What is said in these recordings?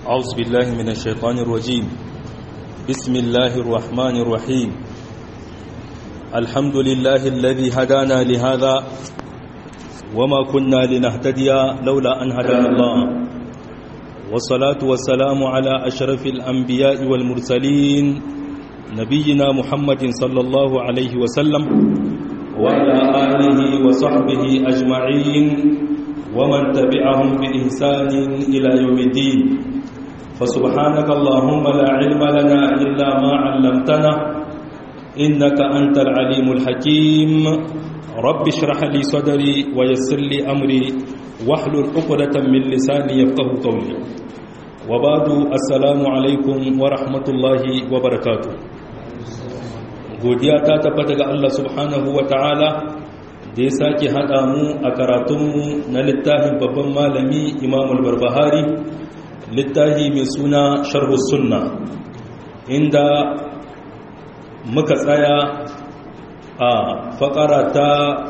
أعوذ بالله من الشيطان الرجيم بسم الله الرحمن الرحيم الحمد لله الذي هدانا لهذا وما كنا لنهتدي لولا أن هدانا الله والصلاة والسلام على أشرف الأنبياء والمرسلين نبينا محمد صلى الله عليه وسلم وعلى آله وصحبه أجمعين ومن تبعهم بإحسان إلى يوم الدين فسبحانك اللهم لا علم لنا إلا ما علمتنا إنك أنت العليم الحكيم رب اشرح لي صدري ويسر لي أمري واحلل عقدة من لساني يفقه قولي وبعد السلام عليكم ورحمة الله وبركاته godiya ta tabbata ga Allah subhanahu wa ta'ala da ya sake haɗa mu a karatunmu na littafin babban malami imam al-barbahari littafi mai suna sharhu sunna inda muka tsaya a fakara ta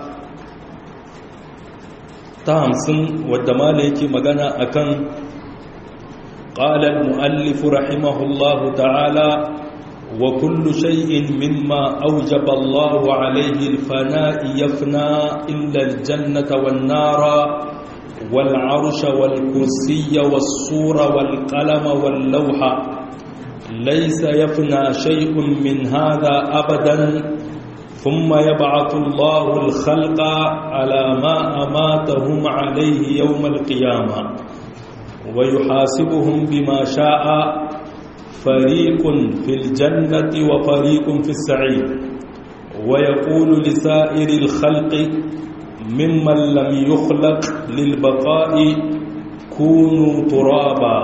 ta hamsin wadda mala yake magana akan ƙalar mu'allifu rahimahullahu ta'ala وكل شيء مما أوجب الله عليه الفناء يفنى إلا الجنة والنار والعرش والكرسي والصور والقلم واللوح ليس يفنى شيء من هذا أبدا ثم يبعث الله الخلق على ما أماتهم عليه يوم القيامة ويحاسبهم بما شاء فريق في الجنة وفريق في السعير ويقول لسائر الخلق ممن لم يخلق للبقاء كونوا ترابا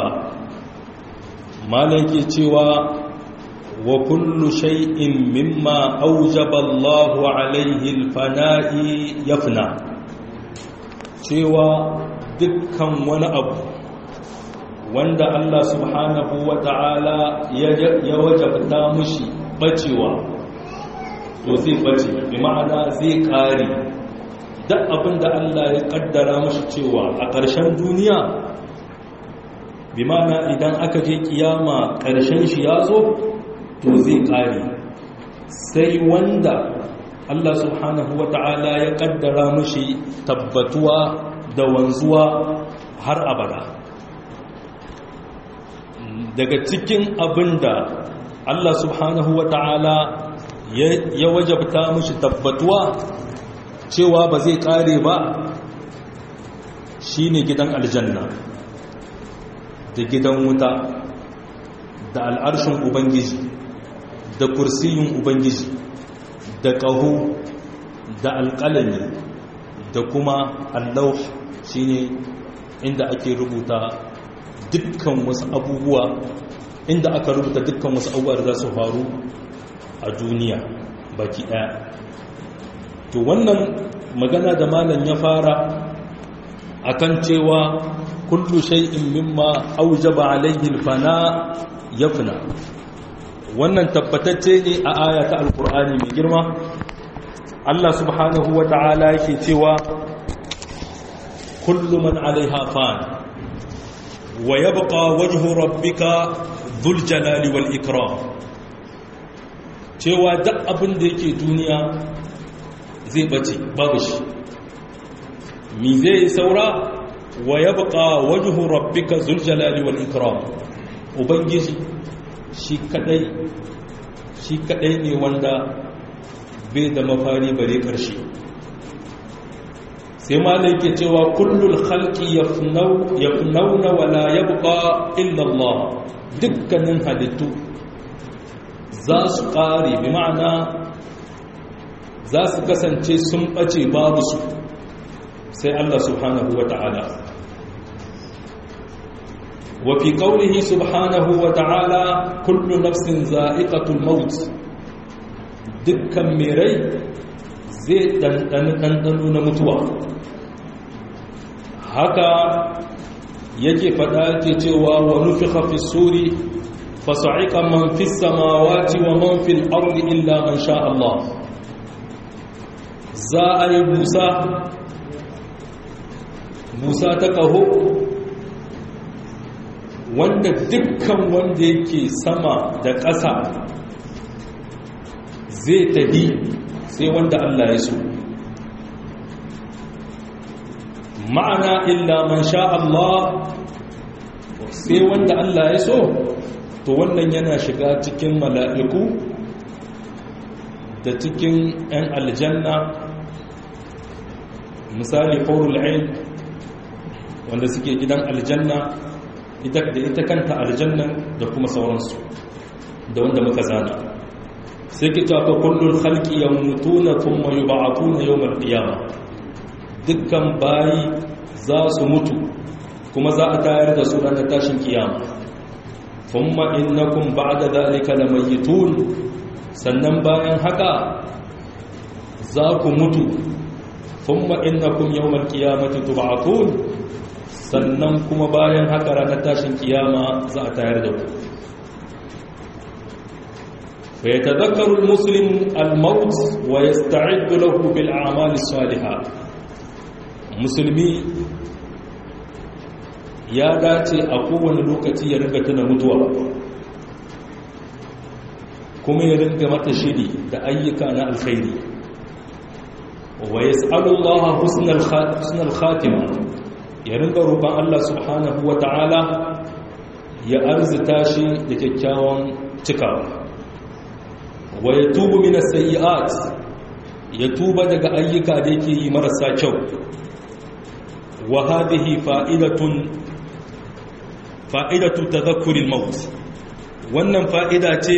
مالك تشوى وكل شيء مما أوجب الله عليه الفناء يفنى تشوى دكا ونأبو wanda Allah subhanahu wa ta'ala ya wajabta mushi bacewa to zai bace bi ma'ana zai kare duk abinda Allah ya kaddara mushi cewa a ƙarshen duniya bi ma'ana idan aka je kiyama ƙarshen shi ya zo to zai kare sai wanda Allah subhanahu wa ta'ala ya kaddara mushi tabbatuwa da wanzuwa har abada daga cikin abin da Allah subhanahu wa ta'ala ya wajabta mashi tabbatuwa cewa ba zai kare ba shi ne gidan aljanna da gidan wuta da al'arshin ubangiji da kursiyin ubangiji da ƙaho da alƙalami da kuma allau shi ne inda ake rubuta dukkan wasu abubuwa inda aka rubuta dukkan wasu abubuwa da za su faru a duniya baki daya to wannan magana da malam ya fara akan cewa kullu shay'in mimma aujaba alayhi alfana yafna wannan tabbatacce ne a aya ta alqur'ani mai girma Allah subhanahu wata'ala yake cewa kullu man alaiha fan ويبقى وجه ربك ذو الجلال والإكرام cewa duk abin da yake duniya zai bace babu shi mi zai saura wa yabqa wajhu rabbika dhul jalali wal ikram ubangiji shi kadai shi kadai ne wanda bai da mafari bare karshe sai malai ke cewa kullul khalqi yafnauna wala yabqa illa Allah dukkanin halittu za su kare bi ma'ana za su kasance sun bace babu su sai Allah subhanahu wata'ala wa fi qawlihi subhanahu wata'ala kullu nafsin za'iqatul maut dukkan mai rai zai ɗanɗani ɗanɗano na mutuwa haka yake faɗa ke cewa wa nufi hafi suri fasa'iƙa man fi samawati wa man fi al'arri illa man sha Allah za a yi busa busa ta ƙaho wanda dukkan wanda yake sama da ƙasa zai tafi sai wanda Allah ya so ma'ana illa man sha Allah sai wanda Allah ya so to wannan yana shiga cikin mala'iku da cikin 'yan aljanna misali horul ain wanda suke gidan aljanna da ita kanta aljannan da kuma sauransu da wanda muka zana sai ki tafa kullum halki ya mutu na kuma yi ba'atu na yau malƙiyama dukkan bayi za su mutu kuma za a tayar da su ranar tashin kiyama kuma innakum ba'da zalika lamayitun sannan bayan haka za ku mutu kuma innakum yawmal qiyamati tub'atun sannan kuma bayan haka ranar tashin kiyama za a tayar da ku fa yatadhakkaru almuslim almaut wa yasta'iddu lahu bil a'mali salihah musulmi ya dace a kowane lokaci ya ringa tuna mutuwa kuma ya ringa mata shiri da ayyuka na alkhairi wa yas'alullaha husnal khatima ya ringa roƙon Allah subhanahu wa ta'ala ya arzita shi da kyakkyawan cikawa wa yatubu min as-sayyi'at ya tuba daga ayyuka da yake yi marasa kyau wa hadhihi fa'idatun fa'idatu tadhakkuril maut wannan fa'ida ce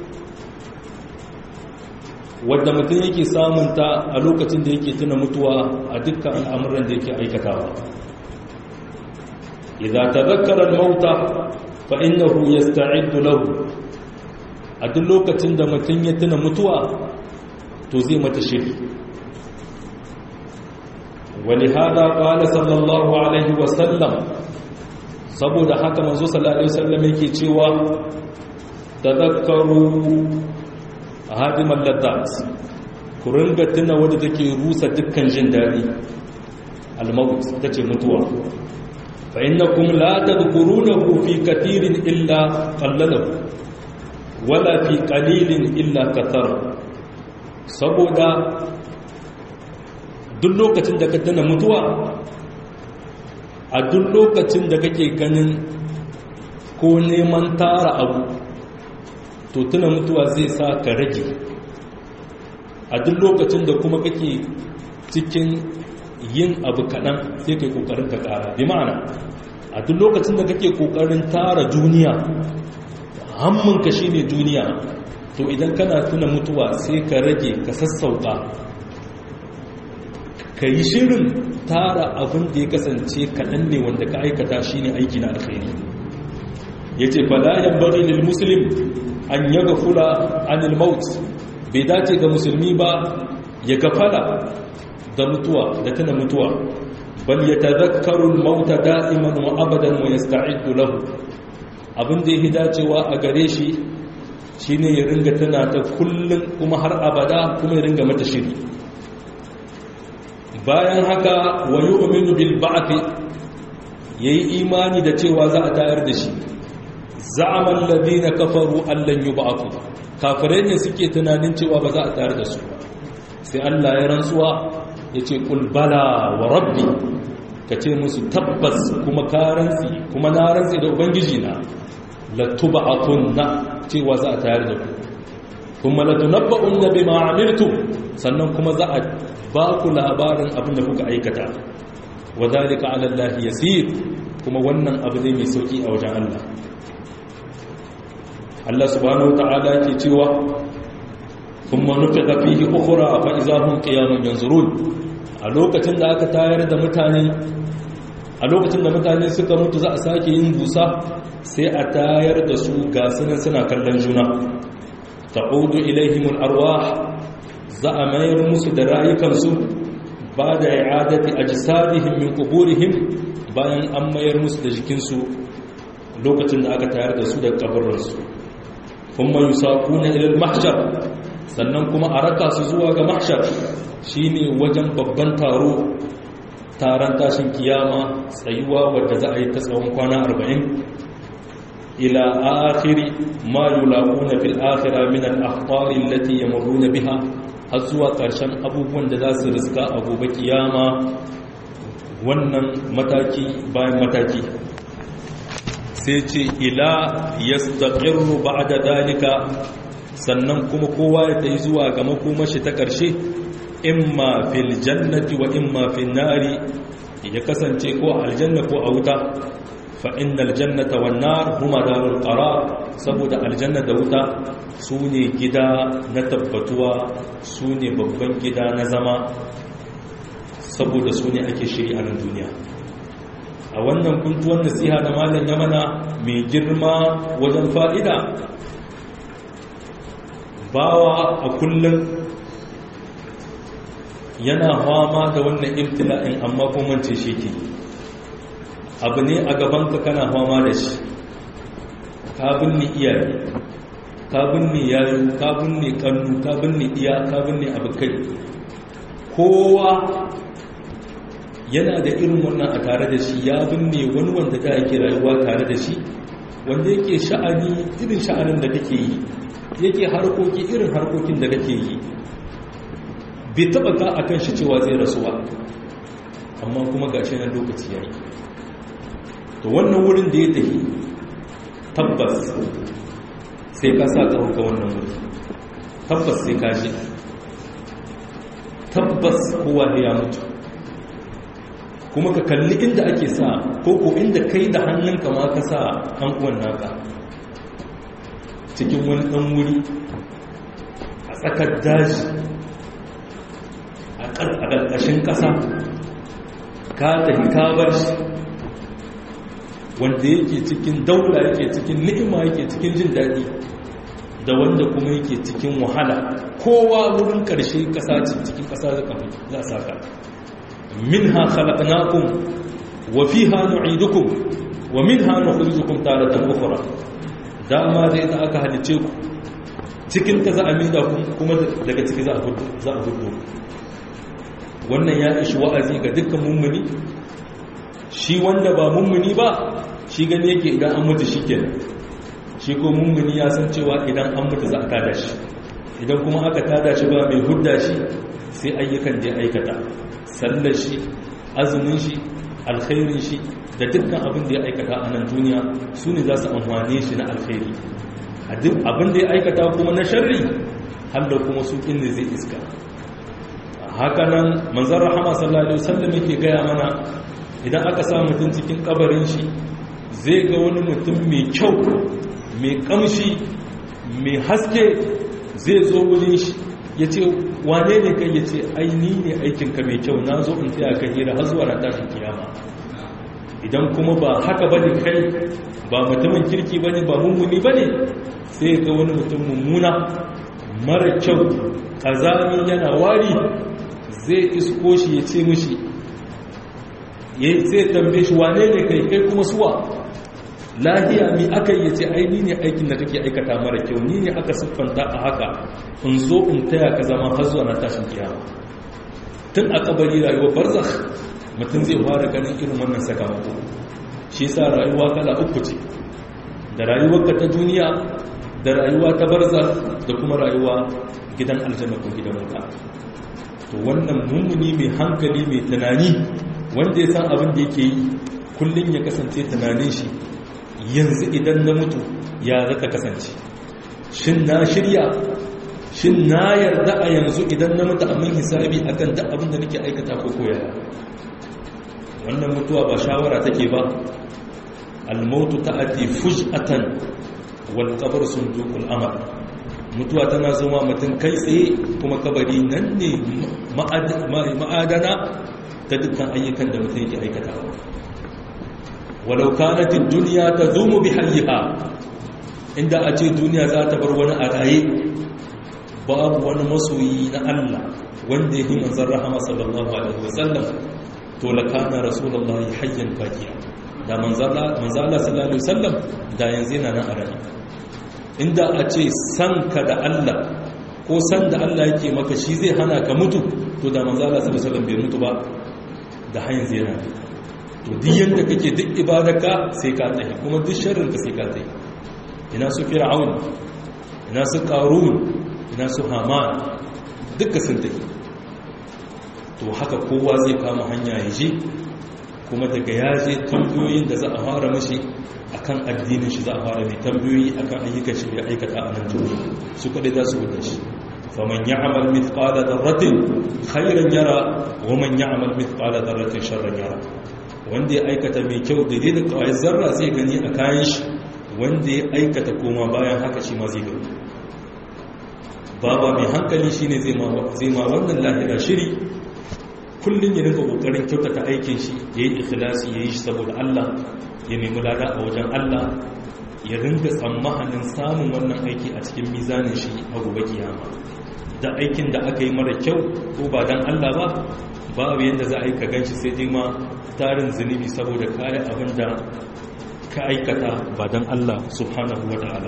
wadda mutum yake samunta a lokacin da yake tuna mutuwa a dukkan al'amuran da yake aikatawa idza tadhakkara al-mauta fa innahu yasta'iddu lahu a duk lokacin da mutum ya tuna mutuwa to zai mata shiri ولهذا قال صلى الله عليه وسلم saboda haka manzo sallallahu alaihi wasallam yake cewa tadhakkaru hadimal laddat ku ringa tuna wanda take rusa dukkan jin dadi al-maut tace mutuwa fa innakum la tadhkurunahu fi katirin illa qallalahu wala fi qalilin illa kathar saboda duk lokacin da ka tuna mutuwa a duk lokacin da kake ganin ko neman tara abu to tuna mutuwa zai sa ka rage a duk lokacin da kuma kake cikin yin abu kaɗan sai kai ƙoƙarin ka ƙara bi ma'ana a duk lokacin da kake ƙoƙarin tara duniya hamminka shi ne duniya to idan kana tuna mutuwa sai ka rage ka sassauta ka yi shirin tara abin da ya kasance kaɗan ne wanda ka aikata shi ne aiki na alkhairi ya ce falayen bari lil muslim an ya gafula anil maut bai dace ga musulmi ba ya gafala da mutuwa da tana mutuwa bal ya tazakkaru mauta da'iman wa abadan wa yasta'iddu lahu abin da yake dacewa a gare shi shine ya ringa tana ta kullum kuma har abada kuma ya ringa mata shiri bayan haka wa yu'minu bil ba'th yayi imani da cewa za a tayar da shi za'ama alladhina kafaru allan yub'athu kafirai ne suke tunanin cewa ba za a tayar da su sai Allah ya rantsuwa yace qul bala wa rabbi kace musu tabbas kuma karansi kuma na rantsi da ubangiji na la tub'athunna cewa za a tayar da ku kuma la tunabba'unna bima amiltum sannan kuma za a ba ku labarin abin da kuka aikata wa zalika ala Allah yasir kuma wannan abu ne mai sauki a wajen Allah Allah subhanahu wataala ke cewa kuma nufiqa fihi ukhra fa idahum qiyamun yanzurun a lokacin da aka tayar da mutane a lokacin da mutane suka mutu za a sake yin busa sai a tayar da su ga sunan suna kallon juna ta'udu ilaihimul arwah za a mayar musu da rayukansu ba da i'adati ajsadihim min quburihim bayan an mayar musu da jikinsu lokacin da aka tayar da su da kabarinsu kuma yusaquna ila al-mahshar sannan kuma a raka su zuwa ga mahshar shine wajen babban taro taron tashin kiyama tsayuwa wadda za a yi ta tsawon kwana 40 ila akhiri ma yulaquna fil akhirah min al akhbar allati yamurruna biha har zuwa ƙarshen abubuwan da za su riska a gobe kiyama wannan mataki bayan mataki sai ce ila yastaqirru ba'da dalika sannan kuma kowa ya tayi zuwa ga makomashi ta ƙarshe imma fil jannati wa imma fil nari ya kasance ko aljanna ko a wuta fa innal jannata wan nar huma darul qarar saboda aljanna da wuta sune gida na tabbatuwa sune babban gida na zama saboda sune ake shiri a nan duniya a wannan kuntuwar nasiha da malam ya mana mai girma wajen fa'ida bawa a kullum yana fama da wannan ibtila'in amma kuma ce shi ke abu ne a gabanka kana fama da shi ka binne iyaye ka binne yayo ka binne kannu ka binne iya ka binne abokai kowa yana da irin wannan a tare da shi ya binne wani wanda ta yake rayuwa tare da shi wanda yake sha'ani irin sha'anin da kake yi yake harkoki irin harkokin da kake yi bai taba ka a kan shi cewa zai rasuwa amma kuma ga shi na lokaci ya yi to wannan wurin da ya tafi tabbas sai ka sa ka hauka wannan wuri tabbas sai ka shi tabbas kowa ya mutu kuma ka kalli inda ake sa ko ko inda kai da hannunka ma ka sa an uwan naka cikin wani ɗan wuri a tsakar daji a ƙarƙashin ƙasa ka tafi ka bar shi wanda yake cikin daula yake cikin ni'ima yake cikin jin daɗi da wanda kuma yake cikin wahala kowa wurin ƙarshe ƙasa cikin ƙasa za a saka minha khalaqnakum wa fiha nu'idukum wa minha nukhrijukum taratan ukhra dama da ita aka halice ku cikin ta za a mida ku kuma daga ciki za a hudu za a hudu wannan ya ishi wa'azi ga dukkan mummuni shi wanda ba mummuni ba shi gani yake idan an mutu shikenan shi ko mummuni ya san cewa idan an mutu za a tada shi idan kuma aka tada shi ba mai hudda shi sai ayyukan da ya aikata sallar shi azumin shi alkhairin shi da dukkan abin da ya aikata a nan duniya su ne za su amfane shi na alkhairi abin da ya aikata kuma na sharri har da kuma su ne zai iska hakanan manzan rahama sallallahu alaihi wasallam yake gaya mana idan aka sa mutum cikin kabarin shi zai ga wani mutum mai kyau mai kamshi mai haske zai zo wurin shi ya ce wane ne kai ya ce aini ne aikinka mai kyau na zo in taya ka hira har zuwa ran tashin kiyama idan kuma ba haka bane kai ba mutumin kirki bane ba mummuni bane sai ga wani mutum mummuna mara kyau kazami yana wari zai isko shi ya ce mishi sai tambaye shi wane ne kai kai kuma suwa lahiya mi aka yi ce aini ne aikin da kake aikata mara kyau ni ne aka siffanta a haka in zo in taya ka zama har zuwa na tashin kiyama tun a kabari rayuwar barzakh mutum zai fara ganin irin wannan sakamako shi sa rayuwa kala uku ce da rayuwarka ta duniya da rayuwa ta barza da kuma rayuwa gidan aljanna ko gidan wuta to wannan mummuni mai hankali mai tunani wanda ya san abin da yake yi kullum ya kasance tunanin shi yanzu idan na mutu ya zaka kasance shin na shirya shin na yarda a yanzu idan na mutu amin hisabi akan duk abin da nake aikata ko koyaya wannan mutuwa ba shawara take ba almautu ta'ati fuj'atan wal qabr sunduqul amal mutuwa tana zama mutum kai tsaye kuma kabari nan ne ma'adana ta dukkan ayyukan da mutum yake aikatawa walau kanat ad-dunya tazumu bi hayyiha inda a ce duniya za ta bar wani a raye babu wani masoyi na Allah wanda yake manzon rahama sallallahu alaihi wasallam to lakana rasulullahi hayyan baqiya da manzala manzala sallallahu alaihi wasallam da yanzu yana nan a raye inda a ce san ka da Allah ko san da Allah yake maka shi zai hana ka mutu to da manzala sallallahu alaihi wasallam bai mutu ba da har yanzu yana to duk yadda kake duk ibadaka sai ka tsaye kuma duk sharrinka sai ka tsaye ina su fir'aun ina su qarun ina su haman duka sun tafi to haka kowa zai kama hanya ya je kuma daga ya je tambayoyin da za a fara mashi akan addinin shi za a fara mai tambayoyi akan ayyukan shi da aikata a nan duniya su kadai za su wuce shi faman ya'mal mithqala dharratin khairan yara wa man ya'mal mithqala dharratin sharran yara wanda ya aikata mai kyau da da kawai zarra zai gani a kayan shi wanda ya aikata koma bayan haka shi ma zai gani baba mai hankali shine zai ma zai ma wannan lahira shiri kullum ya rinka kokarin kyautata aikin shi ya yi ikhlasi ya yi shi saboda Allah ya nemi lada a wajen Allah ya rinka tsammanin samun wannan aiki a cikin mizanin shi a gobe kiyama da aikin da aka yi mara kyau ko ba dan Allah ba babu yadda za a yi ka ganshi sai dai ma tarin zunubi saboda kare abin da ka aikata ba dan Allah subhanahu wa ta'ala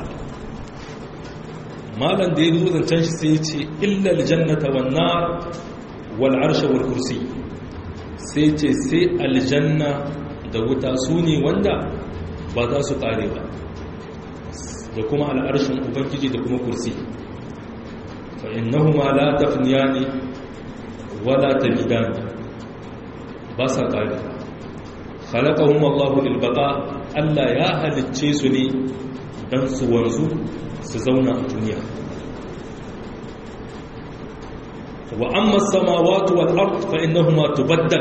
malam da ya zo zancen shi sai ya ce illa aljannata wan nar wal arsha wal kursi sai ce sai aljanna da wuta su ne wanda ba za su kare ba da kuma al'arshin ubangiji da kuma kursi fa innahuma la tafniyani wala tabidani ba sa kare khalaqahum Allah lil baqa Allah ya halicce su ne dan su wanzu su zauna a duniya وأما السماوات والأرض فإنهما تبدل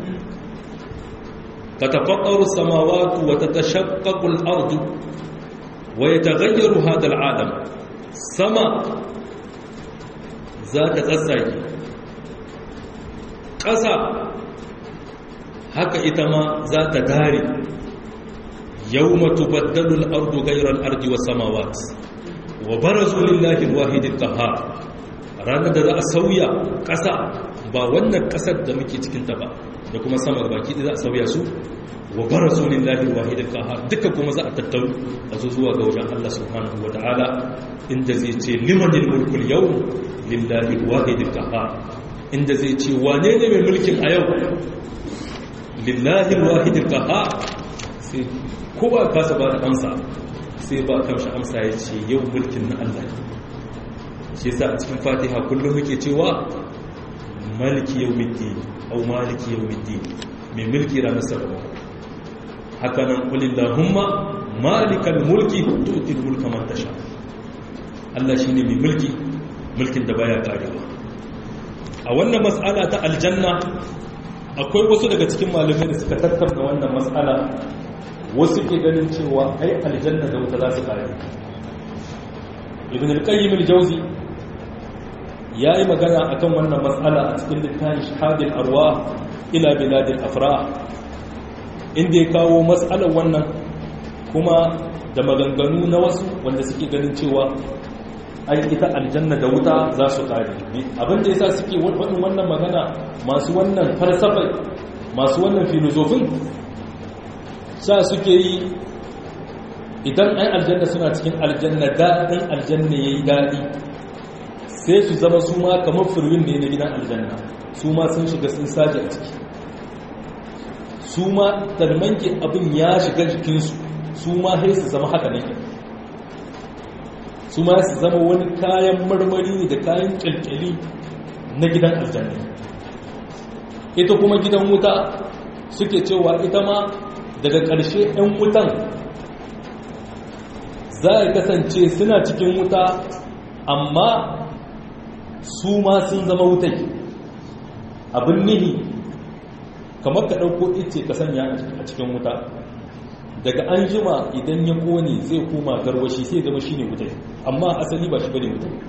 تتفطر السماوات وتتشقق الأرض ويتغير هذا العالم سما ذات تسعي قسى هكا إتما ذات داري يوم تبدل الأرض غير الأرض والسماوات وبرزوا لله الواحد القهار ranar da za a sauya ƙasa ba wannan ƙasar da muke cikinta ba da kuma samar baki da za a sauya su wa bara su lillahi wahidin kahar duka kuma za a tattaru a zo zuwa ga wajen Allah subhanahu wa ta'ala inda zai ce limanin mulkul yau lillahi wahidin kahar inda zai ce wane ne mai mulkin a yau lillahi wahidin kahar sai kowa kasa ba da amsa sai ba kamshi amsa ya ce yau mulkin na Allah ne shi sa a cikin fatiha kullum muke cewa maliki yau middi au maliki yau middi mai mulki ranar sarrafa haka nan kulin lahumma malikan mulki tutin mulka man tasha Allah shi ne mai mulki mulkin da baya karewa a wannan matsala ta aljanna akwai wasu daga cikin malamai da suka tattauna wannan matsala wasu ke ganin cewa ai aljanna da wuta za su kare ibn al-qayyim al-jawzi ya yi magana a kan wannan matsala a cikin littafin shahadin arwa ila biladin afra inda ya kawo matsalar wannan kuma da maganganu na wasu wanda suke ganin cewa ai ita aljanna da wuta za su kare abinda ya sa suke wannan wannan magana masu wannan falsafai masu wannan filozofin sa suke yi idan ai aljanna suna cikin aljanna daɗin aljanna ya yi daɗi sai su zama su ma kamar firwin ne na gidan aljanna su ma sun shiga sun saje a ciki su ma tarmanke abin ya shiga jikinsu su ma sai su zama haka ne su ma su zama wani kayan marmari ne da kayan kyalkyali na gidan aljanna ita kuma gidan wuta suke cewa ita ma daga ƙarshe 'yan wutan za a kasance suna cikin wuta amma su ma sun zama wutai abin nihi kamar ka ɗauko ice ka sanya a cikin wuta daga an jima idan ya kone zai koma garwashi sai zama shi ne wutai amma asali ba shi bane wutai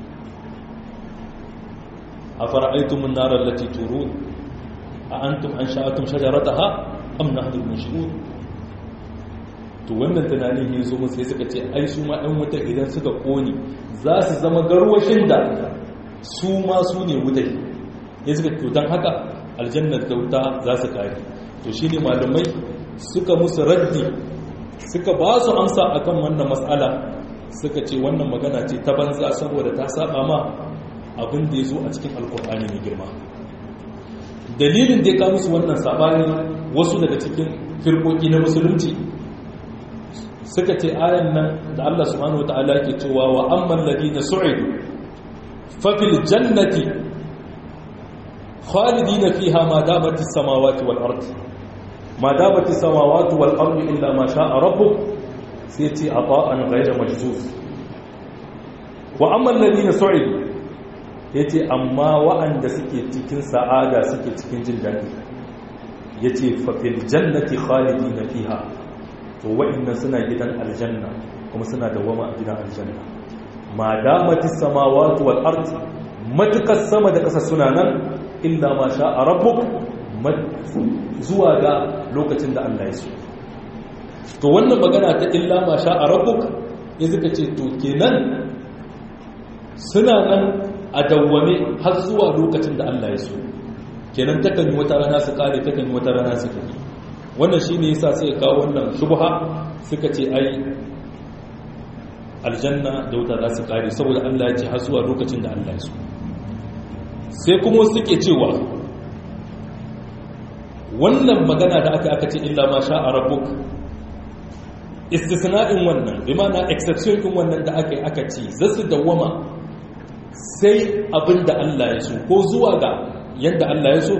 a fara'aitumun narar lati turu a antum an sha'atum shajarata ha am na hadin mashi'un to wannan tunanin ya zo musu sai suka ce ai su ma ɗan wutar idan suka kone za su zama garwashin da su ma su ne wutai ya suka to don haka aljannar da wuta za su kare to shi ne malamai suka musu raddi suka ba su amsa akan wannan matsala suka ce wannan magana ce ta banza saboda ta saba ma abin da ya zo a cikin alkur'ani mai girma dalilin da ya kawo musu wannan sabani wasu daga cikin firkoki na musulunci suka ce ayan nan da Allah subhanahu wataala yake cewa wa amman ladina su'idu fa fil jannati khalidina fiha ma damat as-samawati wal ard ma damat as-samawati wal ard illa ma sha'a rabbuk sai ce ata'an ghayra majzuz wa amman ladina su'idu yace amma wa'anda suke cikin sa'ada suke cikin jin dadi yace fa fil jannati khalidina fiha to wa'annan suna gidan aljanna kuma suna dawama a gidan aljanna ma damatis samawati wal ard matukas sama da kasa suna nan illa ma sha rabbuk zuwa ga lokacin da Allah ya so to wannan magana ta illa ma sha rabbuk ya suka ce to kenan suna nan a dawwame har zuwa lokacin da Allah ya so kenan takan yi wata rana su kare takan yi wata rana su kare wannan shi ne yasa sai kawo wannan shubha suka ce ai aljanna da wuta za su kare saboda Allah ya ce har zuwa lokacin da Allah ya so sai kuma suke cewa wannan magana da aka aka ce illa ma sha a rabbuk istisna'in wannan bi ma'ana exception din wannan da aka yi aka ce za su dawwama sai abin da Allah ya so ko zuwa ga yadda Allah ya so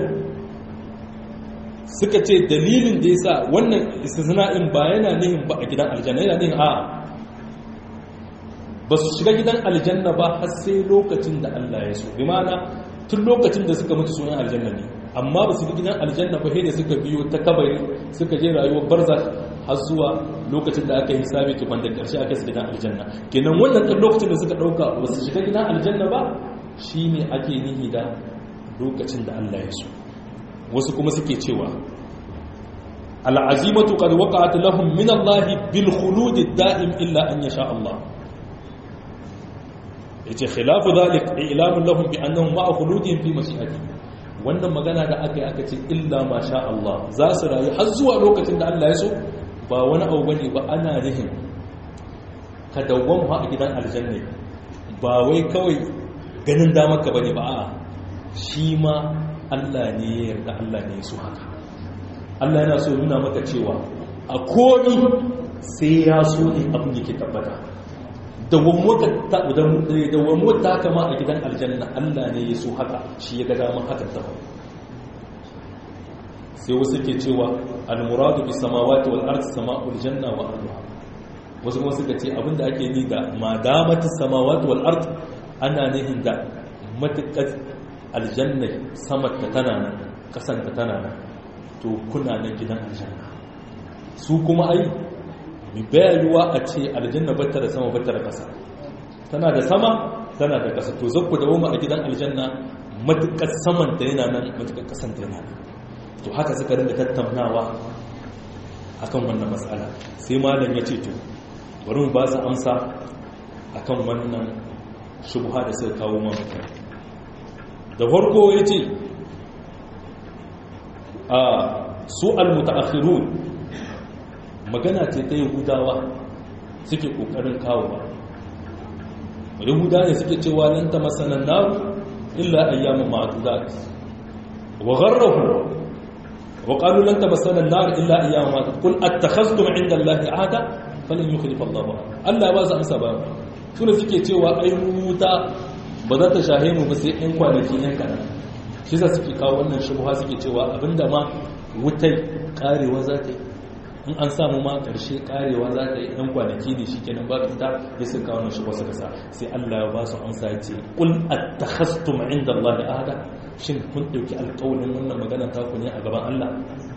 suka ce dalilin da ya sa wannan istisna'in ba yana nihin ba a gidan aljanna yana nihin a ba su shiga gidan aljanna ba har sai lokacin da Allah ya so bi ma'ana tun lokacin da suka mutu sunan aljanna ne amma ba su ga gidan aljanna ba sai da suka biyo ta kabari suka je rayuwar barza har zuwa lokacin da aka yi hisabi tukwan da karshe aka su gidan aljanna kenan wannan ɗan lokacin da suka ɗauka ba su shiga gidan aljanna ba shine ake nihi da lokacin da Allah ya so wasu kuma suke cewa al'azimatu qad waqa'at lahum min Allah bil khulud daim illa an yasha Allah yace khilafu dhalik i'lamun lahum bi annahum ma'a khuludihim fi mashi'ati wannan magana da aka yi aka ce illa ma sha Allah za su rayu har zuwa lokacin da Allah ya so ba wani abu bane ba ana rihin ka dawwama a gidan aljanna ba wai kawai ganin damar ka bane ba a'a shi ma Allah ne ya yarda Allah ne so haka Allah yana so nuna maka cewa a komi sai ya so ne abin yake tabbata dawammo ta kama a gidan aljanna Allah ne ya so haka shi ya ga damar haka ta sai wasu ke cewa al-muradu bi samawati wal ardi sama'ul janna wa arduha wasu kuma suka ce abinda ake ni da madamati samawati wal ardi ana nihin da matukar aljanna samar ta tana nan kasan ta tana nan to kuna nan gidan aljanna su kuma ai mi bayarwa a ce aljanna bata da sama bata da kasa tana da sama tana da kasa to zakku da woma a gidan aljanna matukar saman ta yana nan matukar kasan ta yana nan to haka suka rinda tattaunawa akan wannan matsala sai malam ya ce to bari mu ba su amsa akan wannan shubha da suka kawo mamaka da farko ya ce a su almutaakhirun magana ce ta yahudawa suke kokarin kawo ba yahudawa ne suke cewa nan ta masanan naru illa ayyamin ma'adudat wa gharrahu wa qalu lan tamassana an-nar illa ayyamin ma'adudat qul attakhaztum 'inda allahi 'ahda falan yukhlifa allah Allah ba za amsa ba sune suke cewa ai wuta ba za ta shahe mu ba sai ɗan kwanaki ɗan kaɗan shi za suke kawo wannan shubha suke cewa abinda ma wutai karewa za ta yi in an samu ma ƙarshe karewa za ta yi ɗan kwanaki ne shi kenan ba fita ya sun kawo wannan shubha suka sa sai Allah ya ba su amsa ya ce qul attakhastum inda Allah ahada shin kun ɗauki alƙawarin wannan magana ta ku ne a gaban Allah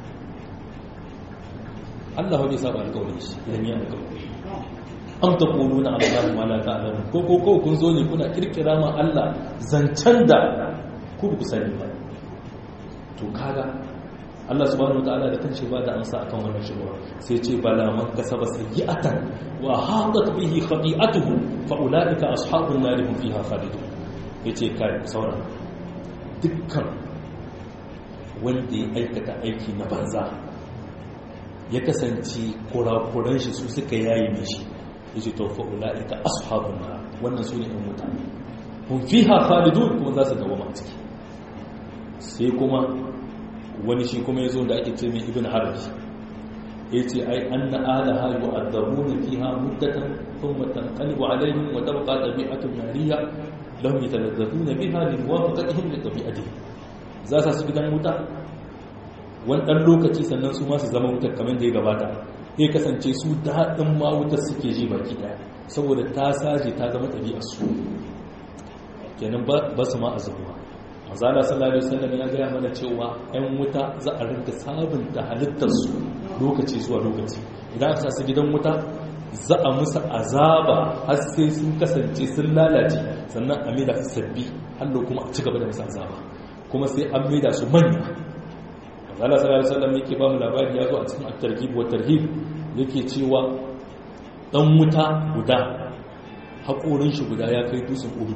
Allah bai saba alƙawarin shi idan ya alƙawari am ta ƙulu na Allah ma la ta'lamu ko ko ko kun zo ne kuna kirkira ma Allah zancen da ku ku sani ba to kaga Allah subhanahu wataala da kanshi ba da amsa akan wannan shubha sai ce bala man kasaba sayyi'atan wa hadat bihi khati'atuhu fa ulaika ashabun nar hum fiha khalidun yace kai sauran dukkan wanda ya aikata aiki na banza ya kasance kurakuran shi su suka yayi mishi yace to fa ulaika ashabun nar wannan sune ɗan mutane hum fiha khalidun kuma za su dawo a ciki sai kuma wani shi kuma ya zo da ake ce mai ibn harbi ya ce ai an na alaha yi wa'addabu na fiha muddatan sun matanƙalibu alaihim wa tabqa ɗabi'atun yariya lam yatalazzatu na biha lil muwafaqatihim li ɗabi'atihim za sa su gidan wuta wani ɗan lokaci sannan su masu zama wutar kamar da ya gabata ya kasance su daɗin ma wutar suke ji baki ɗaya saboda ta saje ta zama ɗabi'arsu kenan ba su ma a zuwa mazala sallallahu alaihi wasallam ya gaya mana cewa 'yan wuta za a rinka sabunta halittarsu lokaci zuwa lokaci idan aka su gidan wuta za a musu azaba har sai sun kasance sun lalace sannan a maida su sabbi hallo kuma a ci gaba da musu azaba kuma sai an maida su manya Allah sallallahu alaihi wasallam yake ba mu labari ya zo a cikin at-targhib wa tarhib yake cewa dan wuta guda hakorin shi guda ya kai dutsen Uhud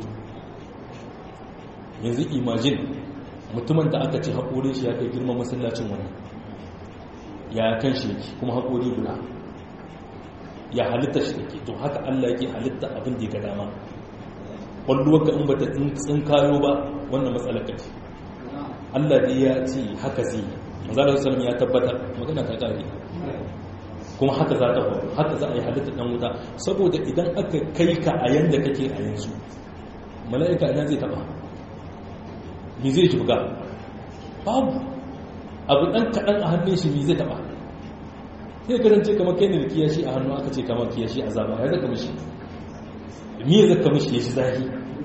yanzu imagine mutumin da aka ce hakorin shi ya kai girman masallacin wannan ya kan shi yake kuma hakori guda ya halitta shi yake to haka Allah yake halitta abin da ya ga dama kwalluwar ka in bata tsinkayo ba wannan matsalar ka ce Allah dai ya ce haka zai yi mazalar salam ya tabbatar magana ta kare kuma haka za ta faru haka za a yi halitta dan wuta saboda idan aka kai ka a yanda kake a yanzu mala'ika ina zai taba me zai ji buga babu abu dan kaɗan a hannun shi me zai taba sai karance kamar kai ne da kiyashi a hannu aka ce kamar kiyashi a zaba ya zaka mishi me ya zaka mishi ya shi zahi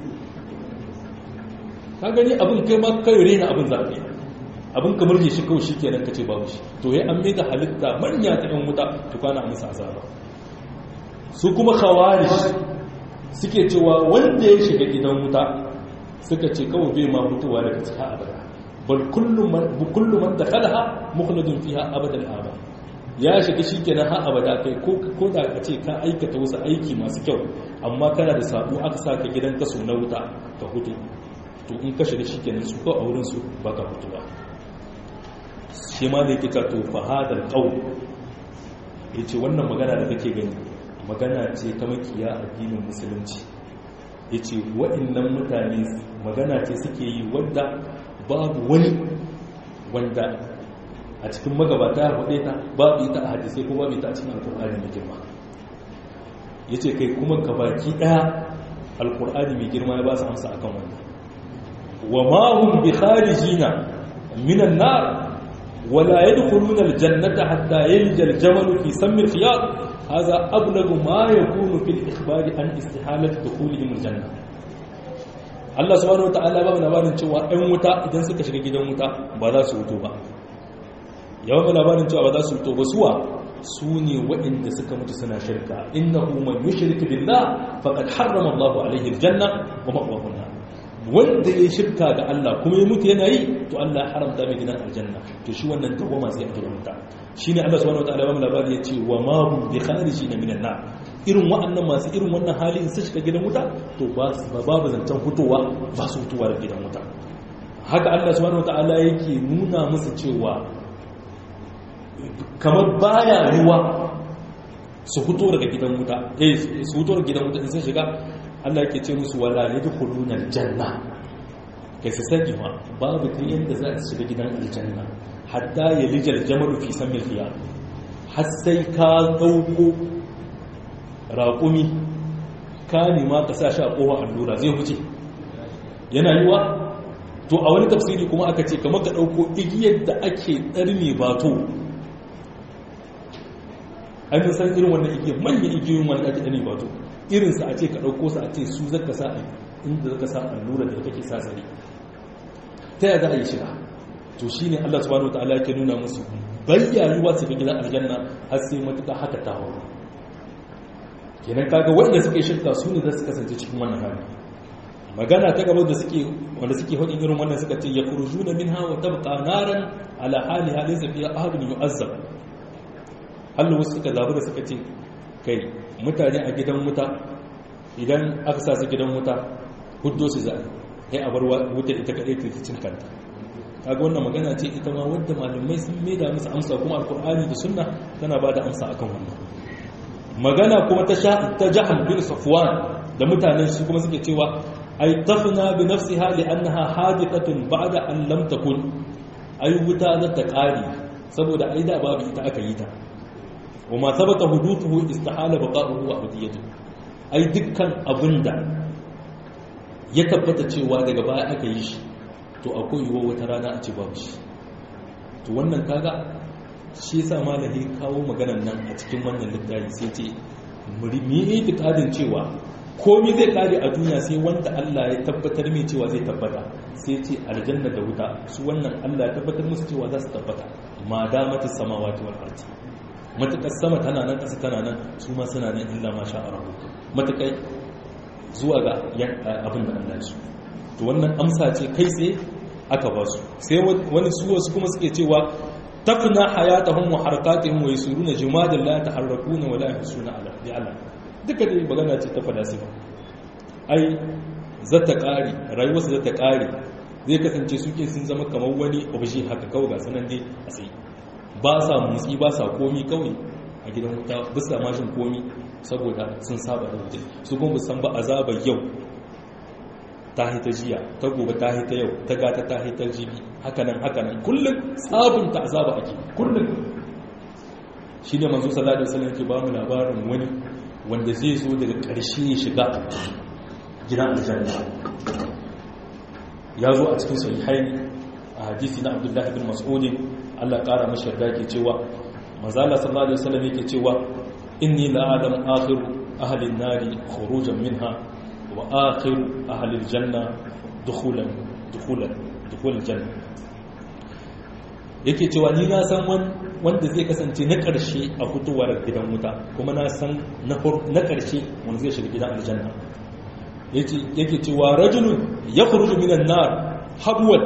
ka gani abin kai ma kai rena abin za ka yi abin kamar je shi kawai shi kenan ka ce babu shi to ya an da halitta manya ta yan wuta to kana musu azaba su kuma khawarij suke cewa wanda ya shiga gidan wuta suka ce kawai bai ma mutuwa daga cikin abada bal kullu man kullu man dakhalaha mukhladun fiha abadan abada ya shiga shikenan har abada kai ko ko da ka ce ka aikata wasu aiki masu kyau amma kana da sabo aka saka gidan kaso na wuta ka hutu to in ka shiga shikenan su ko a wurin su baka fituwa shi ma da yake ta to fahadar qaul yace wannan magana da kake gani magana ce ta makiya addinin musulunci yace waɗannan mutane magana ce suke yi wanda babu wani wanda a cikin magabata ya faɗe ta babu ita a hadisai ko babu ita a cikin alkur'ani mai girma yace kai kuma gabaki ɗaya alkur'ani mai girma ya ba su amsa akan wannan وما هم بخارجين من النار ولا يدخلون الجنة حتى يلج الجمل في سم الخياط هذا أبلغ ما يكون في الإخبار عن استحالة دخولهم الجنة Allah subhanahu wataala ba mu labarin cewa ɗan wuta idan suka shiga gidan wuta ba za su wuto ba yawan mu labarin cewa ba za su wuto ba suwa su ne waɗanda suka mutu suna shirka innahu man yushrik billah faqad harrama Allahu alaihi aljanna wa ma'wahu an wanda ya shirka ga Allah kuma ya mutu yana yi to Allah ya haramta mai gidan aljanna to shi wannan dawama sai a gidan wuta shine Allah subhanahu wataala ba mu labari yace wa ma hum bi kharijin minan nar irin wa'annan masu irin wannan hali in su shiga gidan wuta to ba babu zancen fitowa ba su fitowa da gidan wuta haka Allah subhanahu wataala yake nuna musu cewa kamar baya ruwa su fito daga gidan wuta eh su fito daga gidan wuta in sun shiga Allah ke ce musu wala yadkhuluna aljanna kai su sani ma babu ta yanda za su shiga gidan aljanna hatta yalijal jamalu fi samil khiyar har sai ka dauko raƙumi ka nema ka sa shi a kowa allura zai huce yana yiwa to a wani tafsiri kuma aka ce kamar ka dauko igiyar da ake tsarme bato ai mun san irin wannan igiyar manyan igiyoyin wanda ake tsarme bato irinsa a ce ka ɗauko su a ce su zaka sa inda zaka sa allura da kake sa sare ta yaya za a yi shiga to shi ne allah subhanahu wa ta'ala ke nuna musu bayyayuwa su ga gidan aljanna har sai matuƙa haka ta hau kenan kaga wanda suke shirka su ne za su kasance cikin wannan hali magana ta gaba da suke wanda suke hudin irin wannan suka ce ya kurju da min hawa tabqa naran ala hali halin zafiya ahadun yu'azzab Allah wasu suka zabi da suka ce kai mutane a gidan wuta idan aka sa su gidan wuta huddo su za a a bar wuta ita kaɗai ta cin kanta kaga wannan magana ce ita ma wadda malamai sun maida musu amsa kuma alkur'ani da sunna tana ba da amsa akan wannan magana kuma ta sha ta jahal bin safwan da mutanen su kuma suke cewa ay tafna bi nafsiha li annaha hadithatun ba'da an lam takun ai wuta za ta ƙare saboda ai da babu ita aka yi ta wa ma sabata hudutuhu istihala baqa'uhu wa abdiyatu ai dukkan abinda ya tabbata cewa daga baya aka yi shi to akwai yiwuwa wata rana a ce babu shi to wannan kaga shi yasa malahi kawo maganar nan a cikin wannan littafi sai ce mu yi itikadin cewa komai zai kare a duniya sai wanda Allah ya tabbatar mai cewa zai tabbata sai ce aljanna da wuta su wannan Allah ya tabbatar musu cewa za su tabbata ma damata samawati wal ardi matakar sama tana nan ƙasa tana nan su ma suna nan illa ma sha Allah matakai zuwa ga abin da Allah su to wannan amsa ce kai tsaye aka ba su sai wani su wasu kuma suke cewa tafna hayatahum wa harakatihim wa yasuruna jumadan la taharrakuna wa la yahsuna ala bi Allah duka dai magana ce ta falasifa ai zata kare rayuwarsa zata kare zai kasance suke sun zama kamar wani obje haka kawai ga sanan dai a sai ba sa motsi ba sa komi kawai a gidan wuta bisa mashin komi saboda sun saba da wuta su kuma san ba azabar yau ta hita jiya ta gobe ta hita yau ta gata ta hita jibi hakanan hakanan kullum sabunta azaba ake kullum shi ne manzo sallallahu alaihi wasallam ke ba mu labarin wani wanda zai zo daga ƙarshe ya shiga gidan aljanna ya zo a cikin sahihai a hadisi na abdullahi bin mas'ud Allah ƙara mashi yarda ke cewa manzala sallallahu alaihi wasallam yake cewa inni la'alam akhir ahli an-nari khurujan minha wa akhir ahli al-janna dukhulan dukhulan dukhul janna yake cewa ni na san wanda zai kasance na ƙarshe a fitowar gidan wuta kuma na san na ƙarshe wanda zai shiga gidan aljanna yake cewa rajulun ya kuruju minan nar habuwal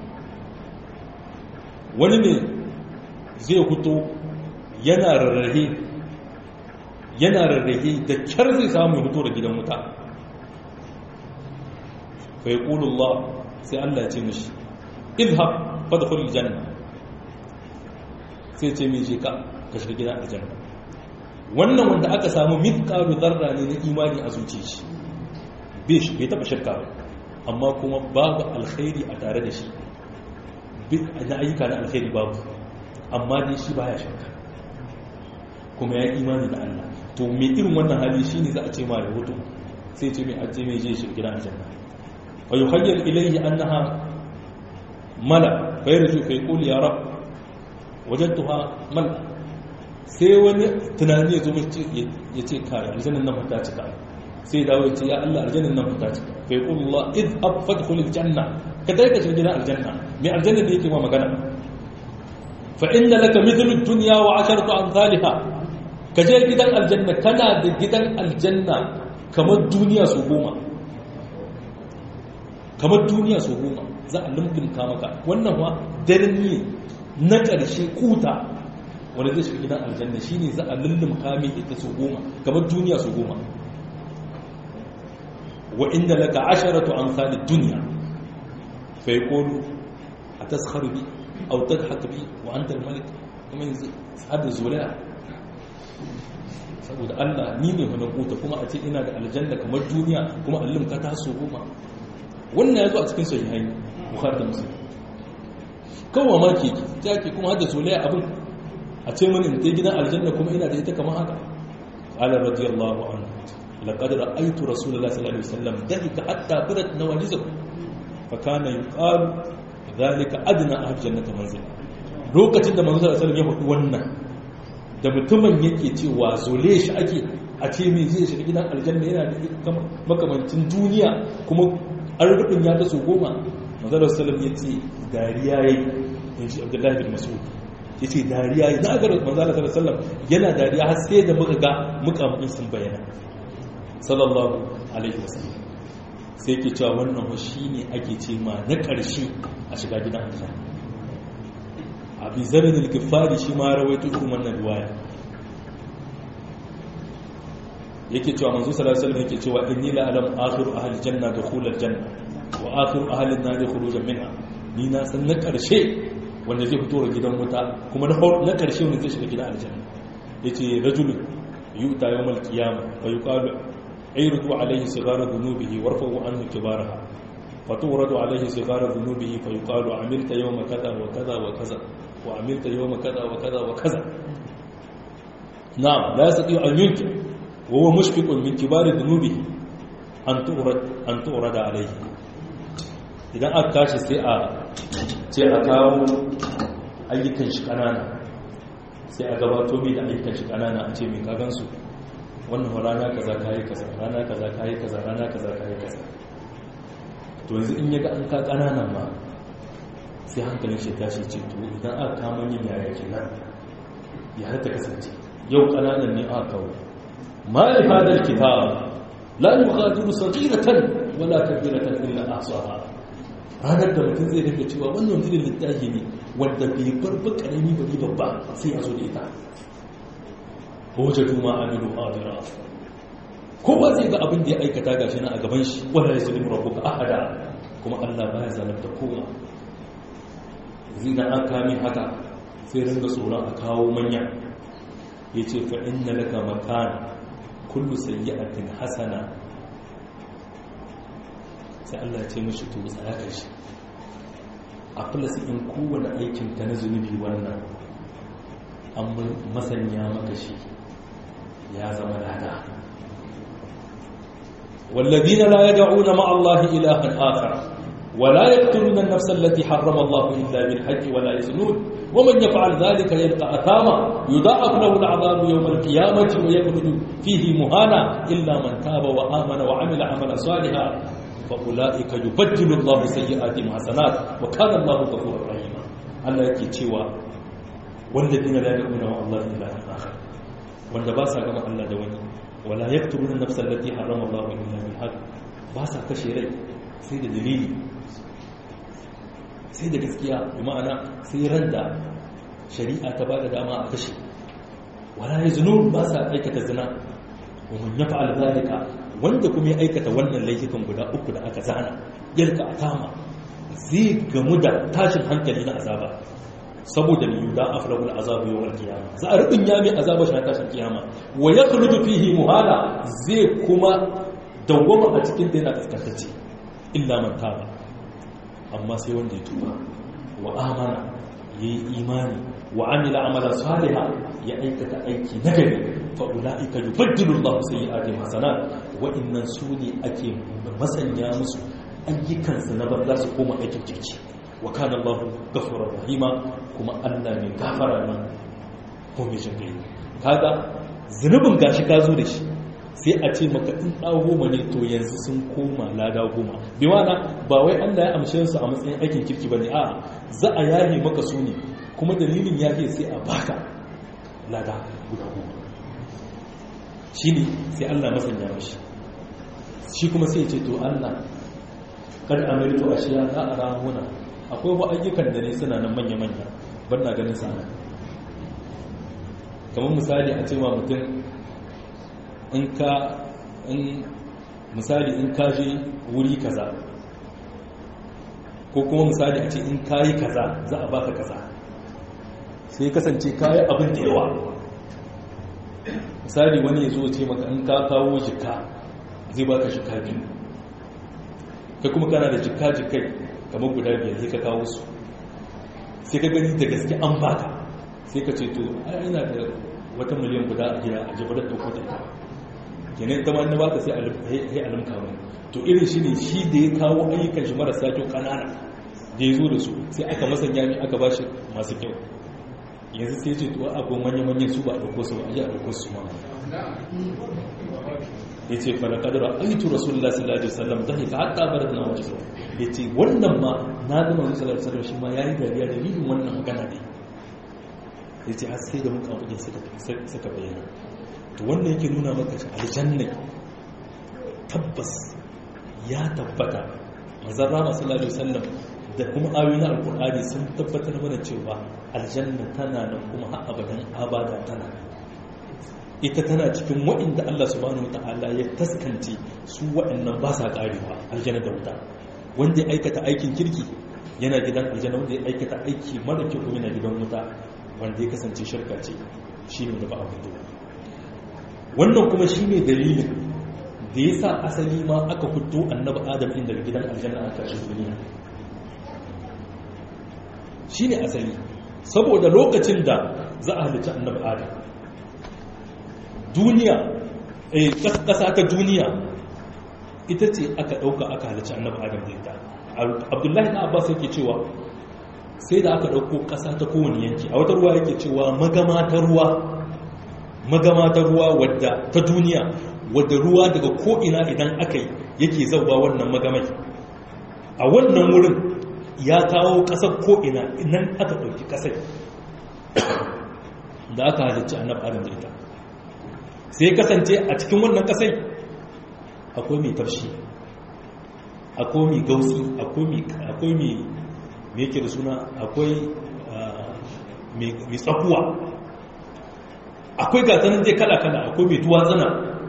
wani ne zai fito yana rarrahe yana rarrahe da kyar zai samu ya fito da gidan wuta fa yaqulullah sai Allah ya ce mishi idhab fadkhul janna sai ce mai je ka ka shiga gidan aljanna wannan wanda aka samu mithqalu dharra ne na imani a zuciyar shi bai shi bai taba shirka ba amma kuma babu alkhairi a tare da shi na ayyuka na alkhairi babu amma dai shi baya shirka kuma ya imani da Allah to me irin wannan hali shine za a ce ma da hutu sai ce mai aje mai je shiga gidan aljanna wa yuhayyal ilayhi annaha mala fa yarju fa yaqul ya rab wajadtuha mala sai wani tunani ya zo mace ya ce kai aljannan nan ta cika sai dawo ya ce ya Allah aljannan nan ta cika fa yaqul Allah idhab fadkhul aljanna ka dai ka shiga gidan aljanna me aljanna da yake ma magana fa inna laka mithlu ad-dunya wa 'asharatu amsalha ka je gidan aljanna kana da gidan aljanna kamar duniya su goma kamar duniya su goma za a lumdumka maka wannan wa daren ne na ƙarshe kuta wanda zai shiga gidan aljanna shine za a lullumka mai ita su goma kamar duniya su goma wa inda laka asharatu amsal ad-dunya fa yaqulu ataskharu bi aw tadhhak bi wa anta al-malik kuma yanzu hada zulaya saboda Allah ni ne wani kuta kuma a ce ina da aljanna kamar duniya kuma allum ka taso goma wannan yazo a cikin sahihai bukhari da muslim kawai ma ke ta ke kuma hada zulaya abin a ce mani ta gidan aljanna kuma ina da ita kamar haka qala radiyallahu anhu laqad ra'aytu rasulullahi sallallahu alaihi wasallam dhalika hatta badat nawajizuhu fa kana yuqalu dhalika adna ahli jannati manzila lokacin da manzo sallallahu alaihi wasallam ya faɗi wannan da mutumin yake cewa zole shi ake a ce mai zai shiga gidan aljanna yana da makamancin duniya kuma an rubin ya taso goma mazalar salam ya ce dariya ya yi in shi abdullahi bin masud ya ce dariya ya na agar mazalar salam yana dariya har sai da muka ga mukamin sun bayyana sallallahu alaihi wasallam sai ke cewa wannan shi ne ake ce ma na ƙarshe a shiga gidan aljanna abi zarin al-gifari shi ma rawaito irin wannan riwaya yake cewa manzo sallallahu alaihi wasallam yake cewa inni la alam akhiru ahli janna dukhulal janna wa akhiru ahli an-nar khurujan minha ni na san na karshe wanda zai fito daga gidan wuta kuma na karshe wanda zai shiga gidan aljanna yace rajul yuta yawmal qiyamah fa yuqalu ayrudu alayhi sigara dhunubihi warfa'u anhu kibaraha فتورد عليه صغار ذنوبه فيقال عملت يوم كذا وكذا وكذا وعملت يوم كذا وكذا وكذا نعم لا يستطيع أن ينكر وهو مشفق من كبار ذنوبه أن تورد أن تورد عليه idan aka tashi sai a ce a kawo ayyukan shi kanana sai a gabato mai da ayyukan shi kanana a ce mai kagansu wannan rana kaza kayi kaza rana kaza kayi kaza rana kaza kayi kaza to yanzu in yaga an ka kananan ma sai hankalin shi tashi ce to idan aka kama yin yaya kenan ya har ta kasance yau kananan ne aka kawo ma li hadal kitab la yughadiru saghiratan wala kabiratan illa ahsaha ranar da mutum zai dinga cewa wannan irin littafi ne wanda bai bar ba karami bari babba sai a zo da ita wajadu ma amilu hadira kowa zai ga abin da ya aikata gashi nan a gaban shi wala yaslimu rabbuka ahada kuma Allah baya zalunta kowa zina an kame haka sai ringa tsoron a kawo manya yace fa inna laka makan kullu sayyi'atin hasana sai Allah ya ce mishi to tsaya kai shi a filasi in kowane aikin ta na zunubi wannan an masanya maka shi ya zama lada والذين لا يدعون مع الله إلها آخر ولا يقتلون النفس التي حرم الله إلا بالحج ولا يزنون ومن يفعل ذلك يلقى أثاما يضاعف له العذاب يوم القيامة ويخلد فيه مهانا إلا من تاب وآمن وعمل عملا صالحا فأولئك يبدل الله سيئاتهم حسنات وكان الله غفورا رحيما الله يكي تشيوا والذين لا يدعون مع الله إلها آخر wanda ba sa gama Allah da wani wala yaqtuluna an-nafsa allati harrama Allah illa bil haqq ba sa kashe rai sai da dalili sai da gaskiya bi ma'ana sai ran da shari'a ta bada dama a kashe wala yaznun ba sa aikata zina wa man yaf'al zalika wanda kuma ya aikata wannan laifukan guda uku da aka zana yalka atama zai gamu da tashin hankali na azaba saboda mai yuda afrahul azabu yawal kiyama za a rubin ya mai azaba shi na tashin kiyama wa ya kuludu fihi muhala zai kuma dawwama a cikin da yana kaskantacce illa man taba amma sai wanda ya tuba wa amana yayi imani wa amila amala saliha ya aikata aiki nagari fa ulaika yubaddilu Allahu sayyi'atihim hasanat wa innan suni ake masanya musu ayyukansu na banza su koma aikin kirki wa kana Allahu ghafurur rahima kuma Allah mai gafara ne ko mai jin gai kaga zunubin gashi ka zo da shi sai a ce maka in da goma ne to yanzu sun koma lada goma bi wana ba wai Allah ya amshe su a matsayin aikin kirki bane a za a yaye maka su ne kuma dalilin yaye sai a baka lada guda goma shine sai Allah masanya mashi shi kuma sai ya ce to Allah kar amirtu ashiya za a rahuna akwai wa ayyukan da ne suna nan manya-manya ban na ganin sana kamar misali a cewa mutum in ka in misali in ka je wuri kaza ko kuma misali a ce in ka yi kaza za a baka kaza sai kasance ka yi abin da yawa misali wani ya zo ce maka in ka kawo jika zai baka jika biyu kai kuma kana da jika jikai kamar guda biyar sai ka kawo su sai ka gani da gaske an baka sai ka ce to ai ina da wata miliyan guda a gida a jibar da ɗauko da ita kenan ita ma na baka sai a limka mai to irin shi ne shi da ya kawo ayyukan shi marasa kyau kanana da ya zo da su sai aka masanya mai aka bashi masu kyau yanzu sai ce to a goma manya-manyan su ba a ɗauko su ba a ji a ɗauko su ma ya ce fara kadara aitu rasulullah sallallahu alaihi wasallam zai ka hatta barat na wajen ya ce wannan ma na zama zuwa sallallahu alaihi wasallam shi ma ya yi dariya da dalilin wannan magana ne ya ce har sai da muka abuja suka bayyana to wannan yake nuna maka shi aljanna tabbas ya tabbata manzon rama sallallahu alaihi wasallam da kuma ayoyin alkur'ani sun tabbatar mana cewa aljanna tana nan kuma har abadan abada tana ita tana cikin waɗanda Allah subhanahu wata'ala ya taskance su waɗannan ba sa ƙarewa aljanna da wuta wanda ya aikata aikin kirki yana gidan aljanna wanda ya aikata aiki mara kyau kuma yana gidan wuta wanda ya kasance shirka ce shi ne da ba abin da wannan kuma shi ne dalilin da ya sa asali ma aka fito annabi adam inda daga gidan aljanna aka shi duniya shi ne asali saboda lokacin da za a halicci annabi adam duniya ƙasa ta duniya ita ce aka ɗauka aka halicci annabi adam da ita abdullahi na abbas yake cewa sai da aka ɗauko ƙasa ta kowane yanki a wata ruwa yake cewa magama ta ruwa magama ta ruwa wadda ta duniya wadda ruwa daga ko'ina idan aka yi yake zauwa wannan magamai a wannan wurin ya kawo ƙasar ko'ina nan aka ɗauki ƙasar da aka halicci annabi adam da ita sai kasance a cikin wannan ƙasai akwai mai tafshi akwai mai gausi akwai mai me yake da suna akwai mai tsakuwa akwai gatanin zai kala-kala akwai mai duwatsana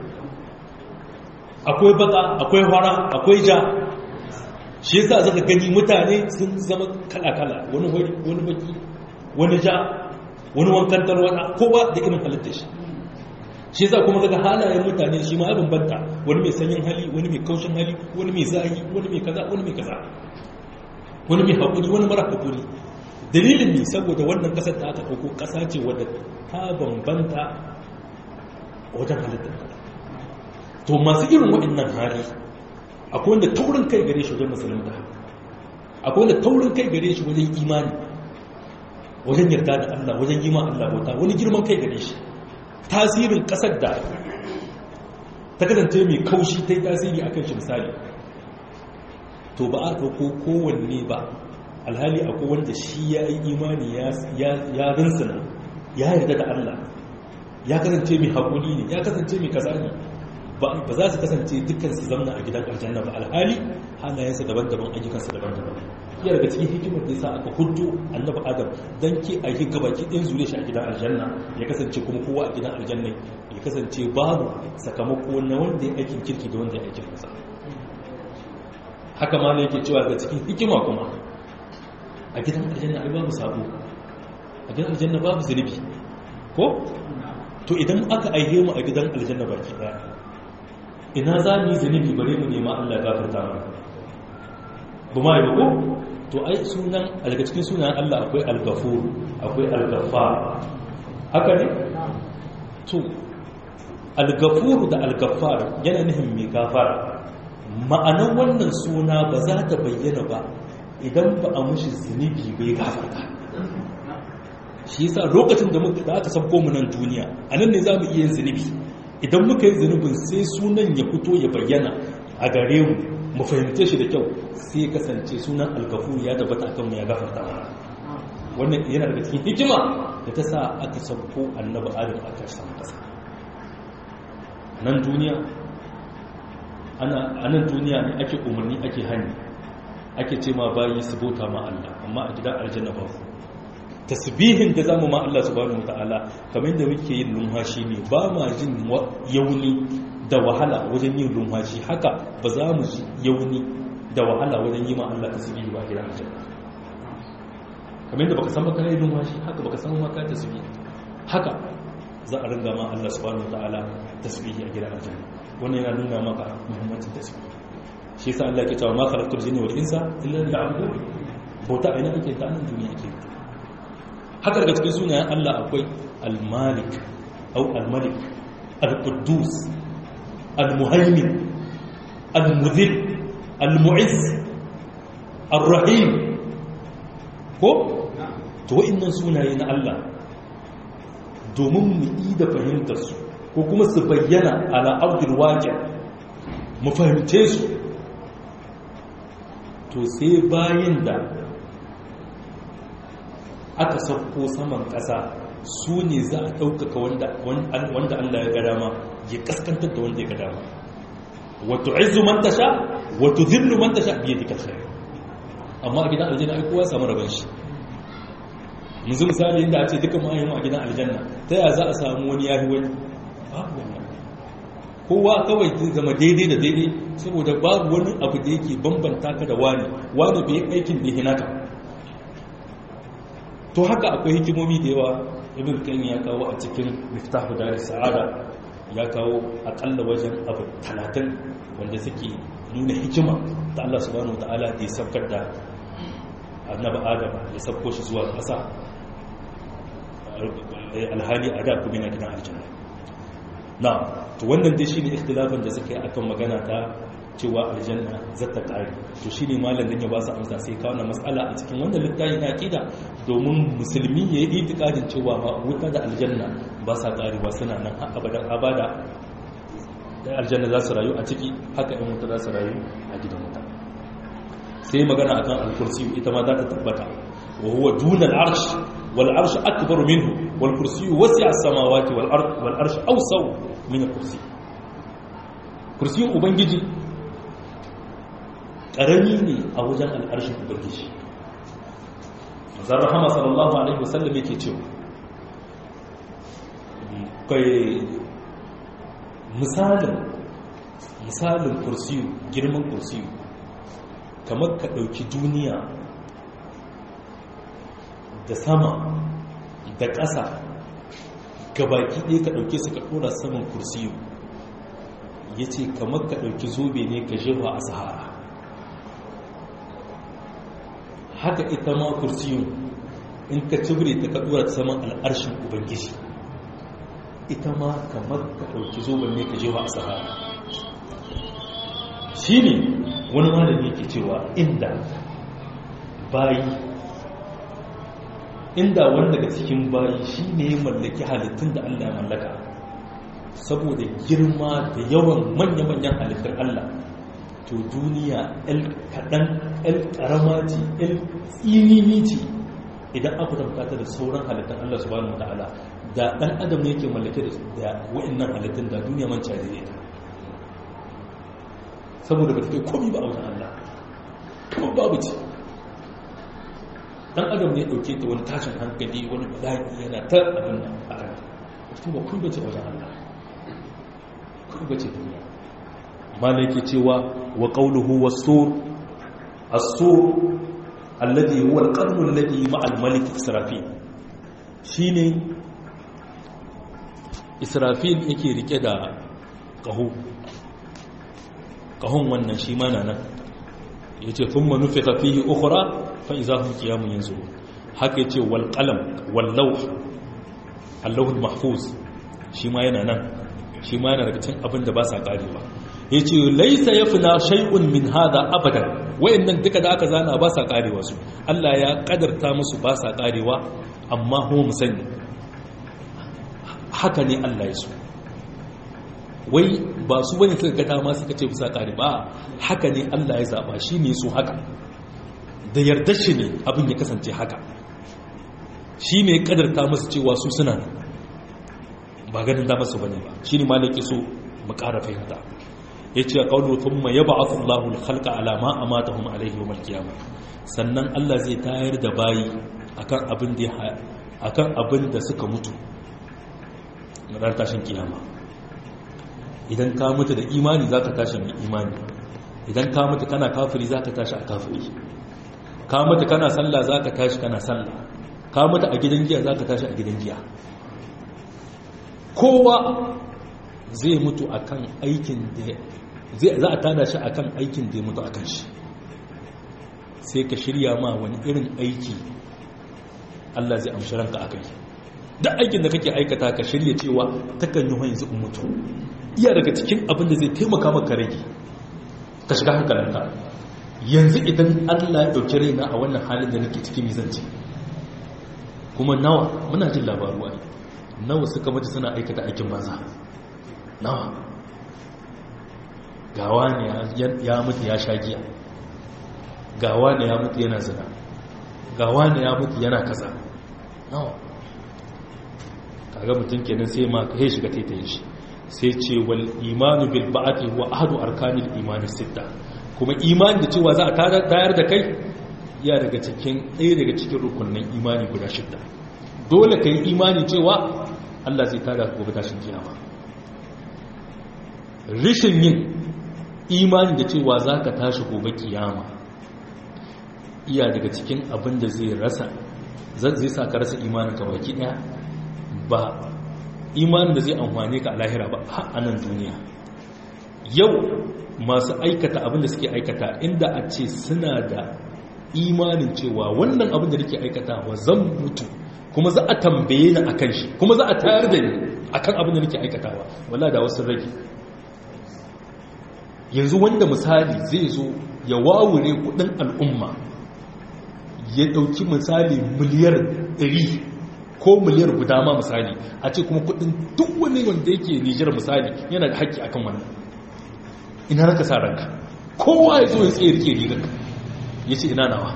akwai baka akwai hara akwai ja shi yasa zaka gani mutane sun zama kala-kala wani hori wani baki wani ja wani wankan tarwada ko ba da irin halittar shi shi yasa kuma kaga halayen mutane shi ma ya bambanta wani mai sanyin hali wani mai kaushin hali wani mai zahi wani mai kaza wani mai kaza wani mai haƙuri wani mara haƙuri dalilin ne saboda wannan ƙasar da aka ɗauko ƙasa ce wadda ta bambanta wajen halittar to masu irin waɗannan hali akwai wanda taurin kai gare shi wajen musulunta akwai wanda taurin kai gare shi wajen imani wajen yarda da Allah wajen yi ma Allah bauta wani girman kai gare shi tasirin ƙasar da ta kasance mai kaushi ta yi tasiri akan shi misali to ba a ɗauko kowanne ba alhali akwai wanda shi ya yi imani ya rinsuna ya yarda da Allah ya kasance mai haƙuri ne ya kasance mai kaza ne ba za su kasance dukkan su zamna a gidan aljanna ba alhali halayensa daban-daban ayyukansa daban-daban iya daga cikin hikimar da ya sa aka hudu annabi adam don ke a yi gabaki ɗin zure shi a gidan aljanna ya kasance kuma kowa a gidan aljanna ya kasance babu sakamako na wanda ya aikin kirki da wanda ya aikin fasa haka ma ne yake cewa daga cikin hikima kuma a gidan aljanna ai babu sabo a gidan aljanna babu zunubi ko to idan aka aihe mu a gidan aljanna baki daya ina za mu yi zunubi bare mu nema Allah ya gafarta mana bu ma yi ko to ai sunan daga cikin sunan Allah akwai al-ghafur akwai al-ghaffar haka ne to al-ghafur da al-ghaffar yana nufin mai gafara ma'anar wannan suna ba za ta bayyana ba idan ba a mushi zunubi bai gafarta shi yasa lokacin da muka da aka sabko mu nan duniya a nan ne za mu iya yin zunubi idan muka yi zunubin sai sunan ya fito ya bayyana a gare mu mu fahimce shi da kyau sai kasance sunan algafu ya tabbata akan mu ya gafarta mana wannan yana daga cikin hikima da ta sa aka sabko annabi adam a ƙarshen ƙasa nan duniya ana a nan duniya ne ake umarni ake hani ake ce ma bayi su bauta ma Allah amma a gidan aljanna ba tasbihin da zamu ma Allah subhanahu wataala kamar da muke yin lumhashi ne ba ma jin yauni da wahala wajen yin lumhashi haka ba za mu ji yauni da wahala wajen yi ma Allah tasbihi ba gidan aljanna kamar da baka san baka yi lumhashi haka baka san maka tasbihi haka za a ringa ma Allah subhanahu wataala tasbihi a gidan aljanna wannan yana nuna maka muhimmancin tasbihi shi yasa Allah ke cewa ma khalaqtul jinna wal insa illa liya'budun bauta ina ake ta nan duniya ake haka daga cikin sunayen Allah akwai al-malik au al-malik al-quddus al-muhaymin al-mudhil al-mu'izz ar-rahim ko to wa'annan sunaye na Allah domin mu yi da fahimtar su ko kuma su bayyana ala ardil waqi' mu fahimce su to sai bayan da aka sauko saman ƙasa su ne za a ɗaukaka wanda Allah ya ga dama ya kaskantar da wanda ya ga dama wato izu man tasha wato zillu man tasha biye da kashe amma a gidan aljanna ai kowa samu rabon shi yanzu misali inda a ce duka ma'ayyanmu a gidan aljanna ta yaya za a samu wani yahi wani babu wannan kowa kawai zai zama daidai da daidai saboda babu wani abu da yake bambanta ka da wani wani bai aikin da hinaka to haka akwai hikimomi da yawa ibn kan ya kawo a cikin miftahu dar sa'ada ya kawo akalla wajen abu talatin wanda suke nuna hikima ta Allah subhanahu ta'ala da ya saukar da annabi adam ya sauko shi zuwa ƙasa alhali a da kuma yana gidan aljanna na to wannan dai shine ikhtilafin da suka yi akan magana ta cewa aljanna zata kare to shine malam dan ya ba su amsa sai kawo na mas'ala a cikin wannan littafi na aqida domin musulmi ya yi itikadin cewa ba wuta da aljanna ba sa karewa suna nan har abadan abada da aljanna za su rayu a ciki haka in wuta za su rayu a gidan wuta sai magana akan al-kursi ita ma za ta tabbata wa huwa duna al-arsh wal arsh akbaru minhu wal kursi wasi'a as-samawati wal ard wal arsh awsaw min al-kursi kursiyin ubangiji ƙarami ne a wajen al'arshin ubangiji mazan rahama sallallahu alaihi wasallam yake cewa kai misalin misalin kursiyu girman kursiyu kamar ka ɗauki duniya da sama da ƙasa gabaki ɗaya ka ɗauke su ka ɗora saman kursiyu ya ce kamar ka ɗauki zobe ne ka jewa a sahara haka ita ma kursiyun in ka cibire ta kaɗuwa ta saman al'arshin ubangiji ita ma kamar ka ɗauki zoben ne ka jewa a sahara shi ne wani malami yake cewa inda bayi inda wani daga cikin bayi shi ne ya mallaki halittun da allah ya mallaka saboda girma da yawan manya-manyan halittar allah to duniya el kaɗan el ƙarama ce el tsinini ce idan aka tamkata da sauran halittar Allah subhanahu wata'ala da ɗan adam ne ke mallake da wa'annan halittun da duniya man cari ne ta saboda ba ta kai komi ba a wajen Allah kuma babu ce ɗan adam ne ɗauke ta wani tashin hankali wani bala'i yana ta abin nan a kan kuma kun bace wajen Allah kun bace duniya malai ke cewa wa qawluhu was-sur as-sur alladhi huwa al-qarnu alladhi ma'a al-malik israfil shine israfil yake rike da qahu qahun wannan shi ma nan yace thumma nufika fihi ukhra fa idha hum qiyamun yanzurun haka yace wal qalam wal lawh al-lawh al-mahfuz shi ma yana nan shi ma yana daga cikin abin da ba sa karewa ya ce laisa ya fina shai'un min hada abadan wayannan duka da aka zana ba sa karewa su Allah ya kadarta musu ba sa karewa amma kuma mu sani haka ne Allah ya so wai ba su bane suka ga dama suka ce bisa kare ba haka ne Allah ya zaba shi ne so haka da yarda shi ne abin ya kasance haka shi ne ya kadarta musu cewa su suna ba ganin dama su bane ba shi ne malaki so mu ƙara fahimta ya ce ƙaunar thumma ya ba'athu Allahu al-khalqa ala ma amatahum alayhi yawm al-qiyamah sannan Allah zai tayar da bayi akan abin da akan abin da suka mutu ran tashin kiyama idan ka mutu da imani zaka tashi mai imani idan ka mutu kana kafiri zaka tashi a kafiri ka mutu kana sallah zaka tashi kana sallah ka mutu a gidan giya zaka tashi a gidan giya kowa zai mutu akan aikin da za a tada shi akan aikin da ya mutu akan shi sai ka shirya ma wani irin aiki Allah zai amshi ranka akai duk aikin da kake aikata ka shirya cewa takan yi yanzu in mutu iya daga cikin abin da zai taimaka maka rage ka shiga hankalinka yanzu idan Allah ya dauki raina a wannan halin da nake cikin mizanci kuma nawa muna jin labaruwa nawa suka mutu suna aikata aikin banza nawa gawa ne ya mutu ya sha giya gawa ne ya mutu yana zina gawa ne ya mutu yana kaza nawa kaga mutum kenan sai ma kai shiga taitayin shi sai ce wal imanu bil ba'ati huwa ahadu arkanil imani sitta kuma imani da cewa za a tayar da kai ya daga cikin ɗaya daga cikin rukunin imani guda shidda dole kai imani cewa Allah zai tada gobe tashin kiyama rishin yin imani da cewa za ka tashi gobe kiyama iya daga cikin abin da zai rasa zai sa ka rasa imanin ka baki daya ba imanin da zai amfane ka a lahira ba har a nan duniya yau masu aikata abin da suke aikata inda a ce suna da imanin cewa wannan abin da nake aikata wa zan mutu kuma za a tambaye ni akan shi kuma za a tayar da ni akan abin da nake aikatawa wala da wasu rage yanzu wanda misali zai zo ya wawure kudin al'umma ya dauki misali miliyar 100 ko miliyar guda ma misali a ce kuma kudin duk wani wanda yake nijar misali yana da haƙƙi akan wannan ina raka sa ranka kowa ya zo ya tsaye rike rigar ya ce ina nawa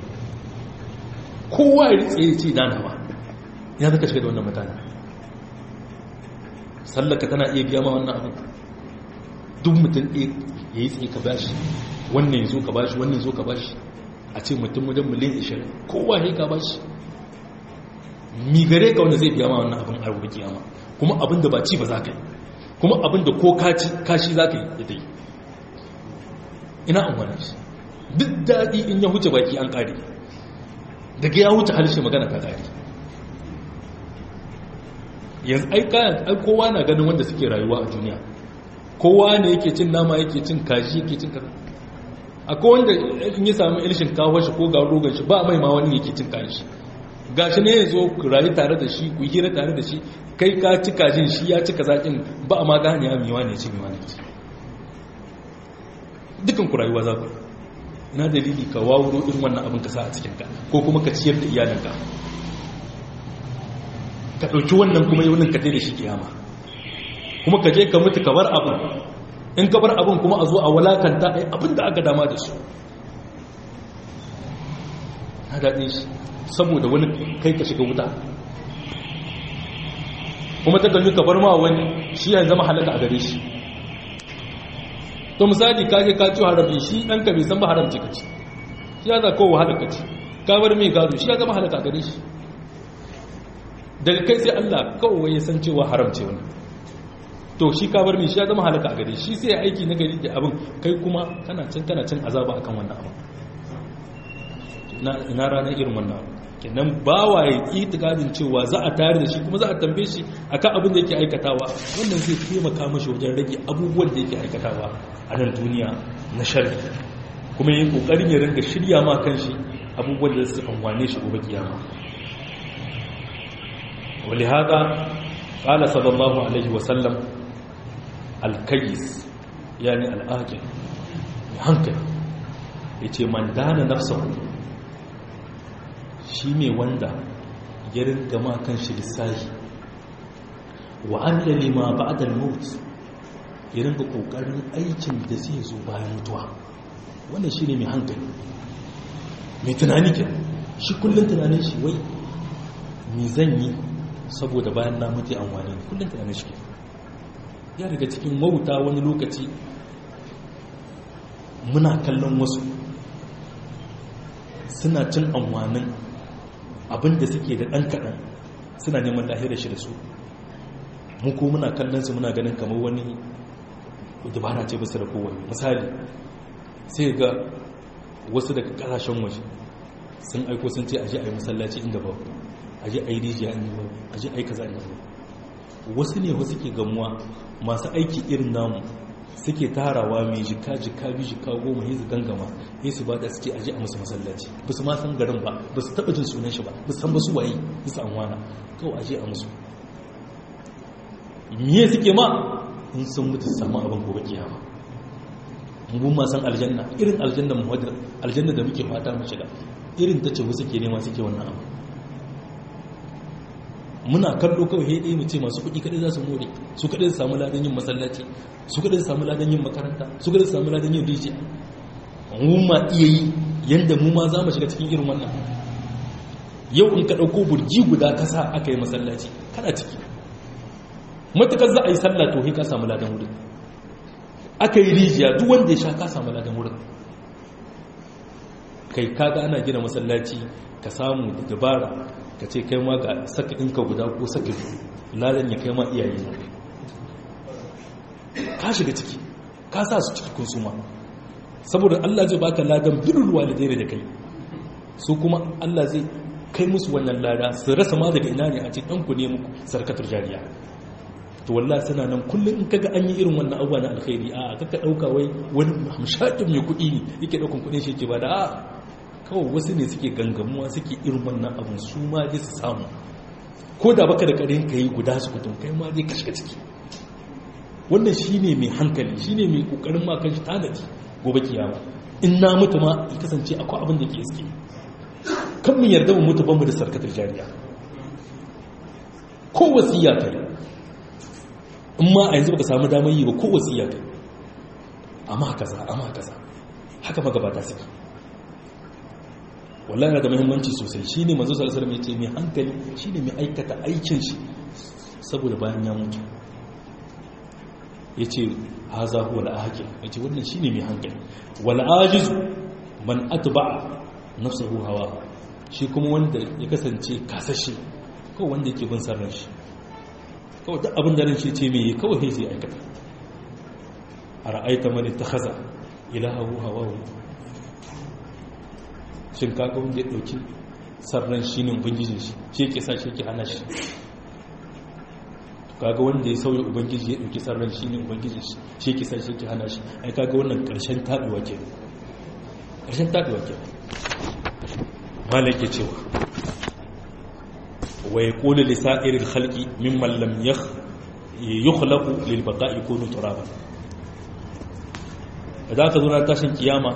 kowa ya tsaye ya ce ina nawa ina raka shiga da wannan mutane sallaka tana iya biya ma wannan abin duk mutum ɗaya ya yi tsaye ka bashi wannan ya zo ka bashi wannan ya zo ka bashi a ce mutum wajen miliyan 20 kowa ya ka bashi mi gare ka wanda zai biya ma wannan abin a rubuki kiyama kuma abin da ba ci ba za ka yi kuma abin da ko kashi za ka yi ya dai ina amfani shi duk daɗi in ya huce baki an ƙari daga ya huce harshe magana ta ƙari yanzu ai kayan ai kowa na ganin wanda suke rayuwa a duniya kowa ne yake cin nama yake cin kashi yake cin kaza akwai wanda in yi samu ilishin kawo shi ko ga rogon shi ba mai ma wani yake cin kashi gashi ne ya zo ku rayu tare da shi ku hira tare da shi kai ka ci kajin shi ya cika zaƙin ba a ma gane ya miwa ne ci miwa ne ci dukan ku rayuwa za ku ina dalili ka wawuro irin wannan abin ka sa a cikinka ko kuma ka ciyar da iyalinka ka ɗauki wannan kuma yi wannan ka da shi kiyama kuma ka je ka mutu ka bar abin in ka bar abin kuma a zo a walakanta ai abin da aka dama da su na daɗin shi saboda wani kai ka shiga wuta kuma ta kalli ka bar ma wani shi ya zama halaka a gare shi to misali ka je ka ci harabi shi ɗan ka bai san ba haramci ka ci shi ya za kowa halaka ci ka bar mai gado shi ya zama halaka a gare shi daga kai sai Allah kawai ya san cewa haramce wani to shi ka bar mai shi ya zama halaka a gare shi sai aiki na gari da abin kai kuma kana can kana can azaba akan wannan abin ina ranar irin wannan abin kenan bawa ya ƙi tukadin cewa za a tare da shi kuma za a tambaye shi akan abin da yake aikatawa wannan zai taimaka mashi wajen rage abubuwan da yake aikatawa a nan duniya na sharri kuma yin kokarin ya ringa shirya ma kan shi abubuwan da su amfane shi gobe kiyama ولهذا قال صلى الله عليه وسلم الكيس يعني الآجل hankali ya ce man dana nafsahu shi ne wanda ya ringa makan shi lissahi wa an lalima ba'adar maut ya ringa kokarin aikin da zai zo bayan mutuwa wannan shi ne mai hankali mai tunani ke shi kullum tunanin shi wai mi zan yi saboda bayan na mutu an wane kullum tunanin shi ke ya daga cikin wauta wani lokaci muna kallon wasu suna cin amfanin abinda suke da ɗan kaɗan suna neman lahira shi da su mu ko muna kallon su muna ganin kamar wani dabara ce basu da kowane misali sai ga wasu daga ƙasashen waje sun aiko sun ce aje a yi masallaci inda ba aje a yi rijiya inda ba aje a yi kaza inda ba wasu ne wasu ke gamuwa masu aiki irin namu suke tarawa mai jika jika bi jika goma ya su gangama ya su ba da suke aji a musu masallaci ba su ma san garin ba ba su taɓa jin sunan shi ba ba su san ba su waye bisa an wana kawai aji a musu miye suke ma in sun mutu su samu abin gobe kiyama mun ma san aljanna irin aljanna mu wadda aljanna da muke fata mu shiga irin ta ce wasu ke nema suke wannan abu muna kallo kawai hede mu ce masu kuɗi kaɗai za su more su kaɗai su samu ladan yin masallaci su kaɗai su samu ladan yin makaranta su kaɗai su samu ladan yin rijiya mu ma iya yi yadda mu ma za mu shiga cikin irin wannan yau in ka ɗauko burji guda ka sa aka yi masallaci kana ciki matukar za a yi sallah to ka samu ladan wurin aka yi rijiya duk wanda ya sha ka samu ladan wurin kai kaga ana gina masallaci ka samu da dabara ka ce kai ma ga saka ɗinka guda ko saka ladan ya kai ma iyaye na ka shiga ciki ka sa su ciki kunsuma saboda Allah zai baka ladan birrul walidai da kai su kuma Allah zai kai musu wannan lada su rasa ma daga ina ne a ce ɗanku ne muku sarkatar jariya to wallahi suna nan kullum in kaga an yi irin wannan abuwa na alkhairi a kaka dauka wai wani hamshakin mai kuɗi ne yake daukan kuɗin shi yake ba da a kawai wasu ne suke gangamuwa suke irin wannan abin su ma dai su samu ko da baka da karin kai guda su kutum kai ma dai kashe ciki wannan shine mai hankali shine mai kokarin ma kan shi tanadi gobe kiyama in na mutu ma ya kasance akwai abin da ke iske kan mu yarda mu mutu banmu da sarkatar jariya ko wasiya kai in ma a yanzu baka samu damar yi ba ko wasiya kai amma kaza amma kaza haka magabata suke wallahi yana da muhimmanci sosai shine manzo sallallahu alaihi wasallam yace mai hankali shine mai aikata aikin shi saboda bayan ya mutu yace haza huwa al-aqil yace wannan shine mai hankali wal ajiz man atba'a nafsuhu hawa shi kuma wanda ya kasance kasashe kawai wanda yake bin sarran shi kawai duk abin da ran shi ce mai kawai sai aikata a ra'aita man ittakhadha ilahahu hawahu shin kaga wanda ya dauki sarran shi ne ubangijin shi shi yake sa shi yake hana shi kaga wanda ya sauya ubangiji ya dauki sarran shi ne ubangijin shi shi yake sa shi yake hana shi ai kaga wannan karshen tabewa ke karshen tabewa ke malaka cewa wa yaqulu li sa'iril khalqi mimman lam yakh yukhlaqu lil baqa'i kunu turaban idan ka zo na tashin kiyama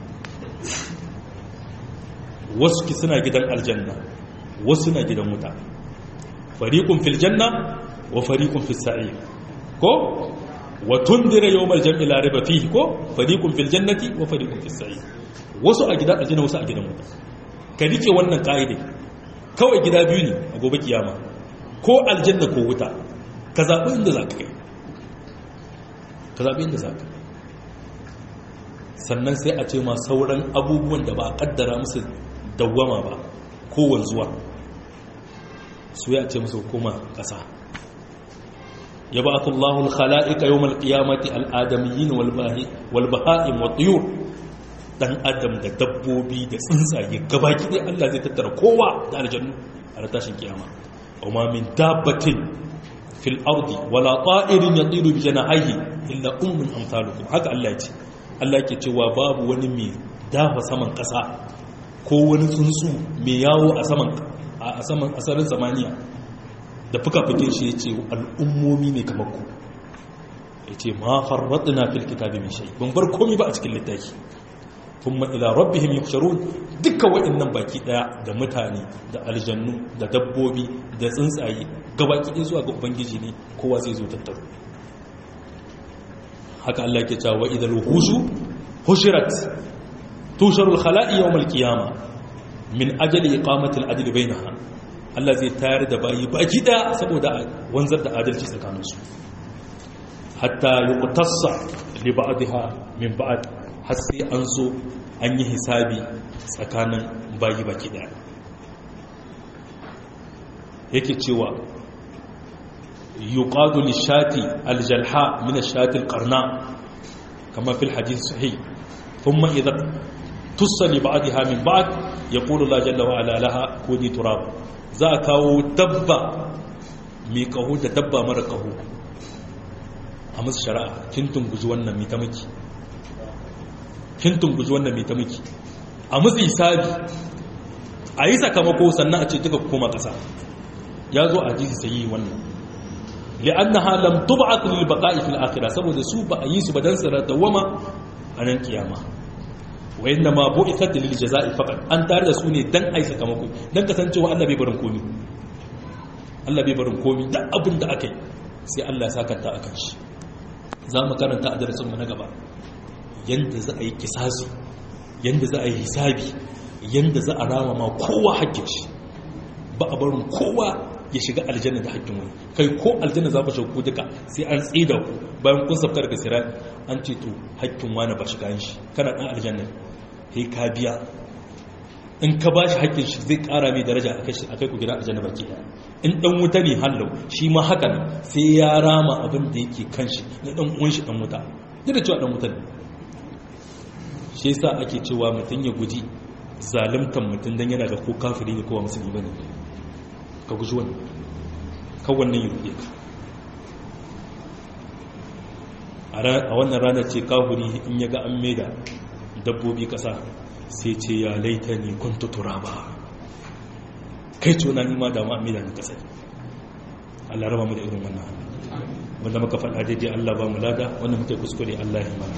wasu ki suna gidan aljanna wasu na gidan wuta fariqun fil janna wa fariqun fis sa'ir ko wa tundira yawmal jam'i la riba fihi ko fariqun fil jannati wa fariqun fis sa'ir wasu a gidan aljanna wasu a gidan wuta ka rike wannan kaide kawai gida biyu ne a gobe kiyama ko aljanna ko wuta ka zabi inda zaka kai ka zabi inda zaka sannan sai a ce ma sauran abubuwan da ba a kaddara musu dawwama ba ko wanzuwa su ya ce musu hukuma ƙasa ya ba aka Allahun khala'ika yau malƙiyamati al'adamiyyin walbaha'in wa tsiyur ɗan adam da dabbobi da tsuntsaye gabaki ɗaya Allah zai tattara kowa da aljannu a tashin kiyama amma min dabbatin fil ardi wala ta'irin yatiru bi janahihi illa ummun amsalukum haka Allah ya ce Allah ke cewa babu wani mai dafa saman ƙasa ko wani tsuntsu mai yawo a saman a saman asarin zamaniya da fuka-fukin shi ya ce al'ummomi ne kamar ku ya ce ma farraɗina fil kitabi mai shai ban bar komi ba a cikin littafi kuma ila rabbihim yuhsharun dukkan waɗannan baki ɗaya da mutane da aljannu da dabbobi da tsuntsaye gabaki ɗaya zuwa ga ubangiji ne kowa zai zo tattaro haka Allah ke cewa idal wuhushu hushirat tusharul khala'i yawmal qiyama min ajali iqamati al-adl bainaha Allah zai tayar da bayi baki da saboda wanzar da adalci tsakanin su hatta yuqtassa li ba'dha min ba'd har sai an zo an yi hisabi tsakanin bayi baki da yake cewa yuqadu lishati aljalha min ashati alqarna kama fil hadith sahih thumma idha tusali ba'daha min ba'd yaqulu la jalla wa ala laha kuni turab za kawo dabba mai kaho da dabba mara kaho a musu shari'a kin tunguji wannan mai ta miki kin tunguji wannan mai ta miki a musu hisabi a yi sakamako sannan a ce duka koma ƙasa ya zo a jisi sayi wannan li'annaha lam tub'at lil baqa'i fil akhirah saboda su ba a yi su ba dan su dawama a nan kiyama wa inna ma bu'ithat lil jazaa'i faqat an tare da su ne dan ai sakamako dan kasancewa Allah bai barin komi Allah bai barin komi da abin da aka yi sai Allah ya sakanta akan shi za mu karanta a darasin mu na gaba yanda za a yi kisasi yanda za a yi hisabi yanda za a rama ma kowa hakkin shi ba a barin kowa ya shiga aljanna da hakkin wani kai ko aljanna za ku shauku duka sai an tsida ku bayan kun safta daga sirai an ce to hakkin wani ba shiga shi kana dan aljanna sai ka biya in ka ba shi hakkin shi zai kara mai daraja a kai ku gida aljanna baki daya in dan wuta ne hallau shi ma haka nan sai ya rama abin da yake kan shi na dan uwan shi dan wuta duk da cewa dan wuta ne shi yasa ake cewa mutum ya guji zalimtan mutum dan yana da ko kafiri ne ko musulmi bane ka guji wannan kan wannan ya rufe ka a wannan ranar ce kahuri in ya ga an maida dabbobi ƙasa sai ce ya laita ne kun tutura ba kai tona nima da ma maida ni ƙasa Allah raba mu da irin wannan wanda muka faɗa daidai Allah ba mu lada wanda muke kuskure Allah ya mana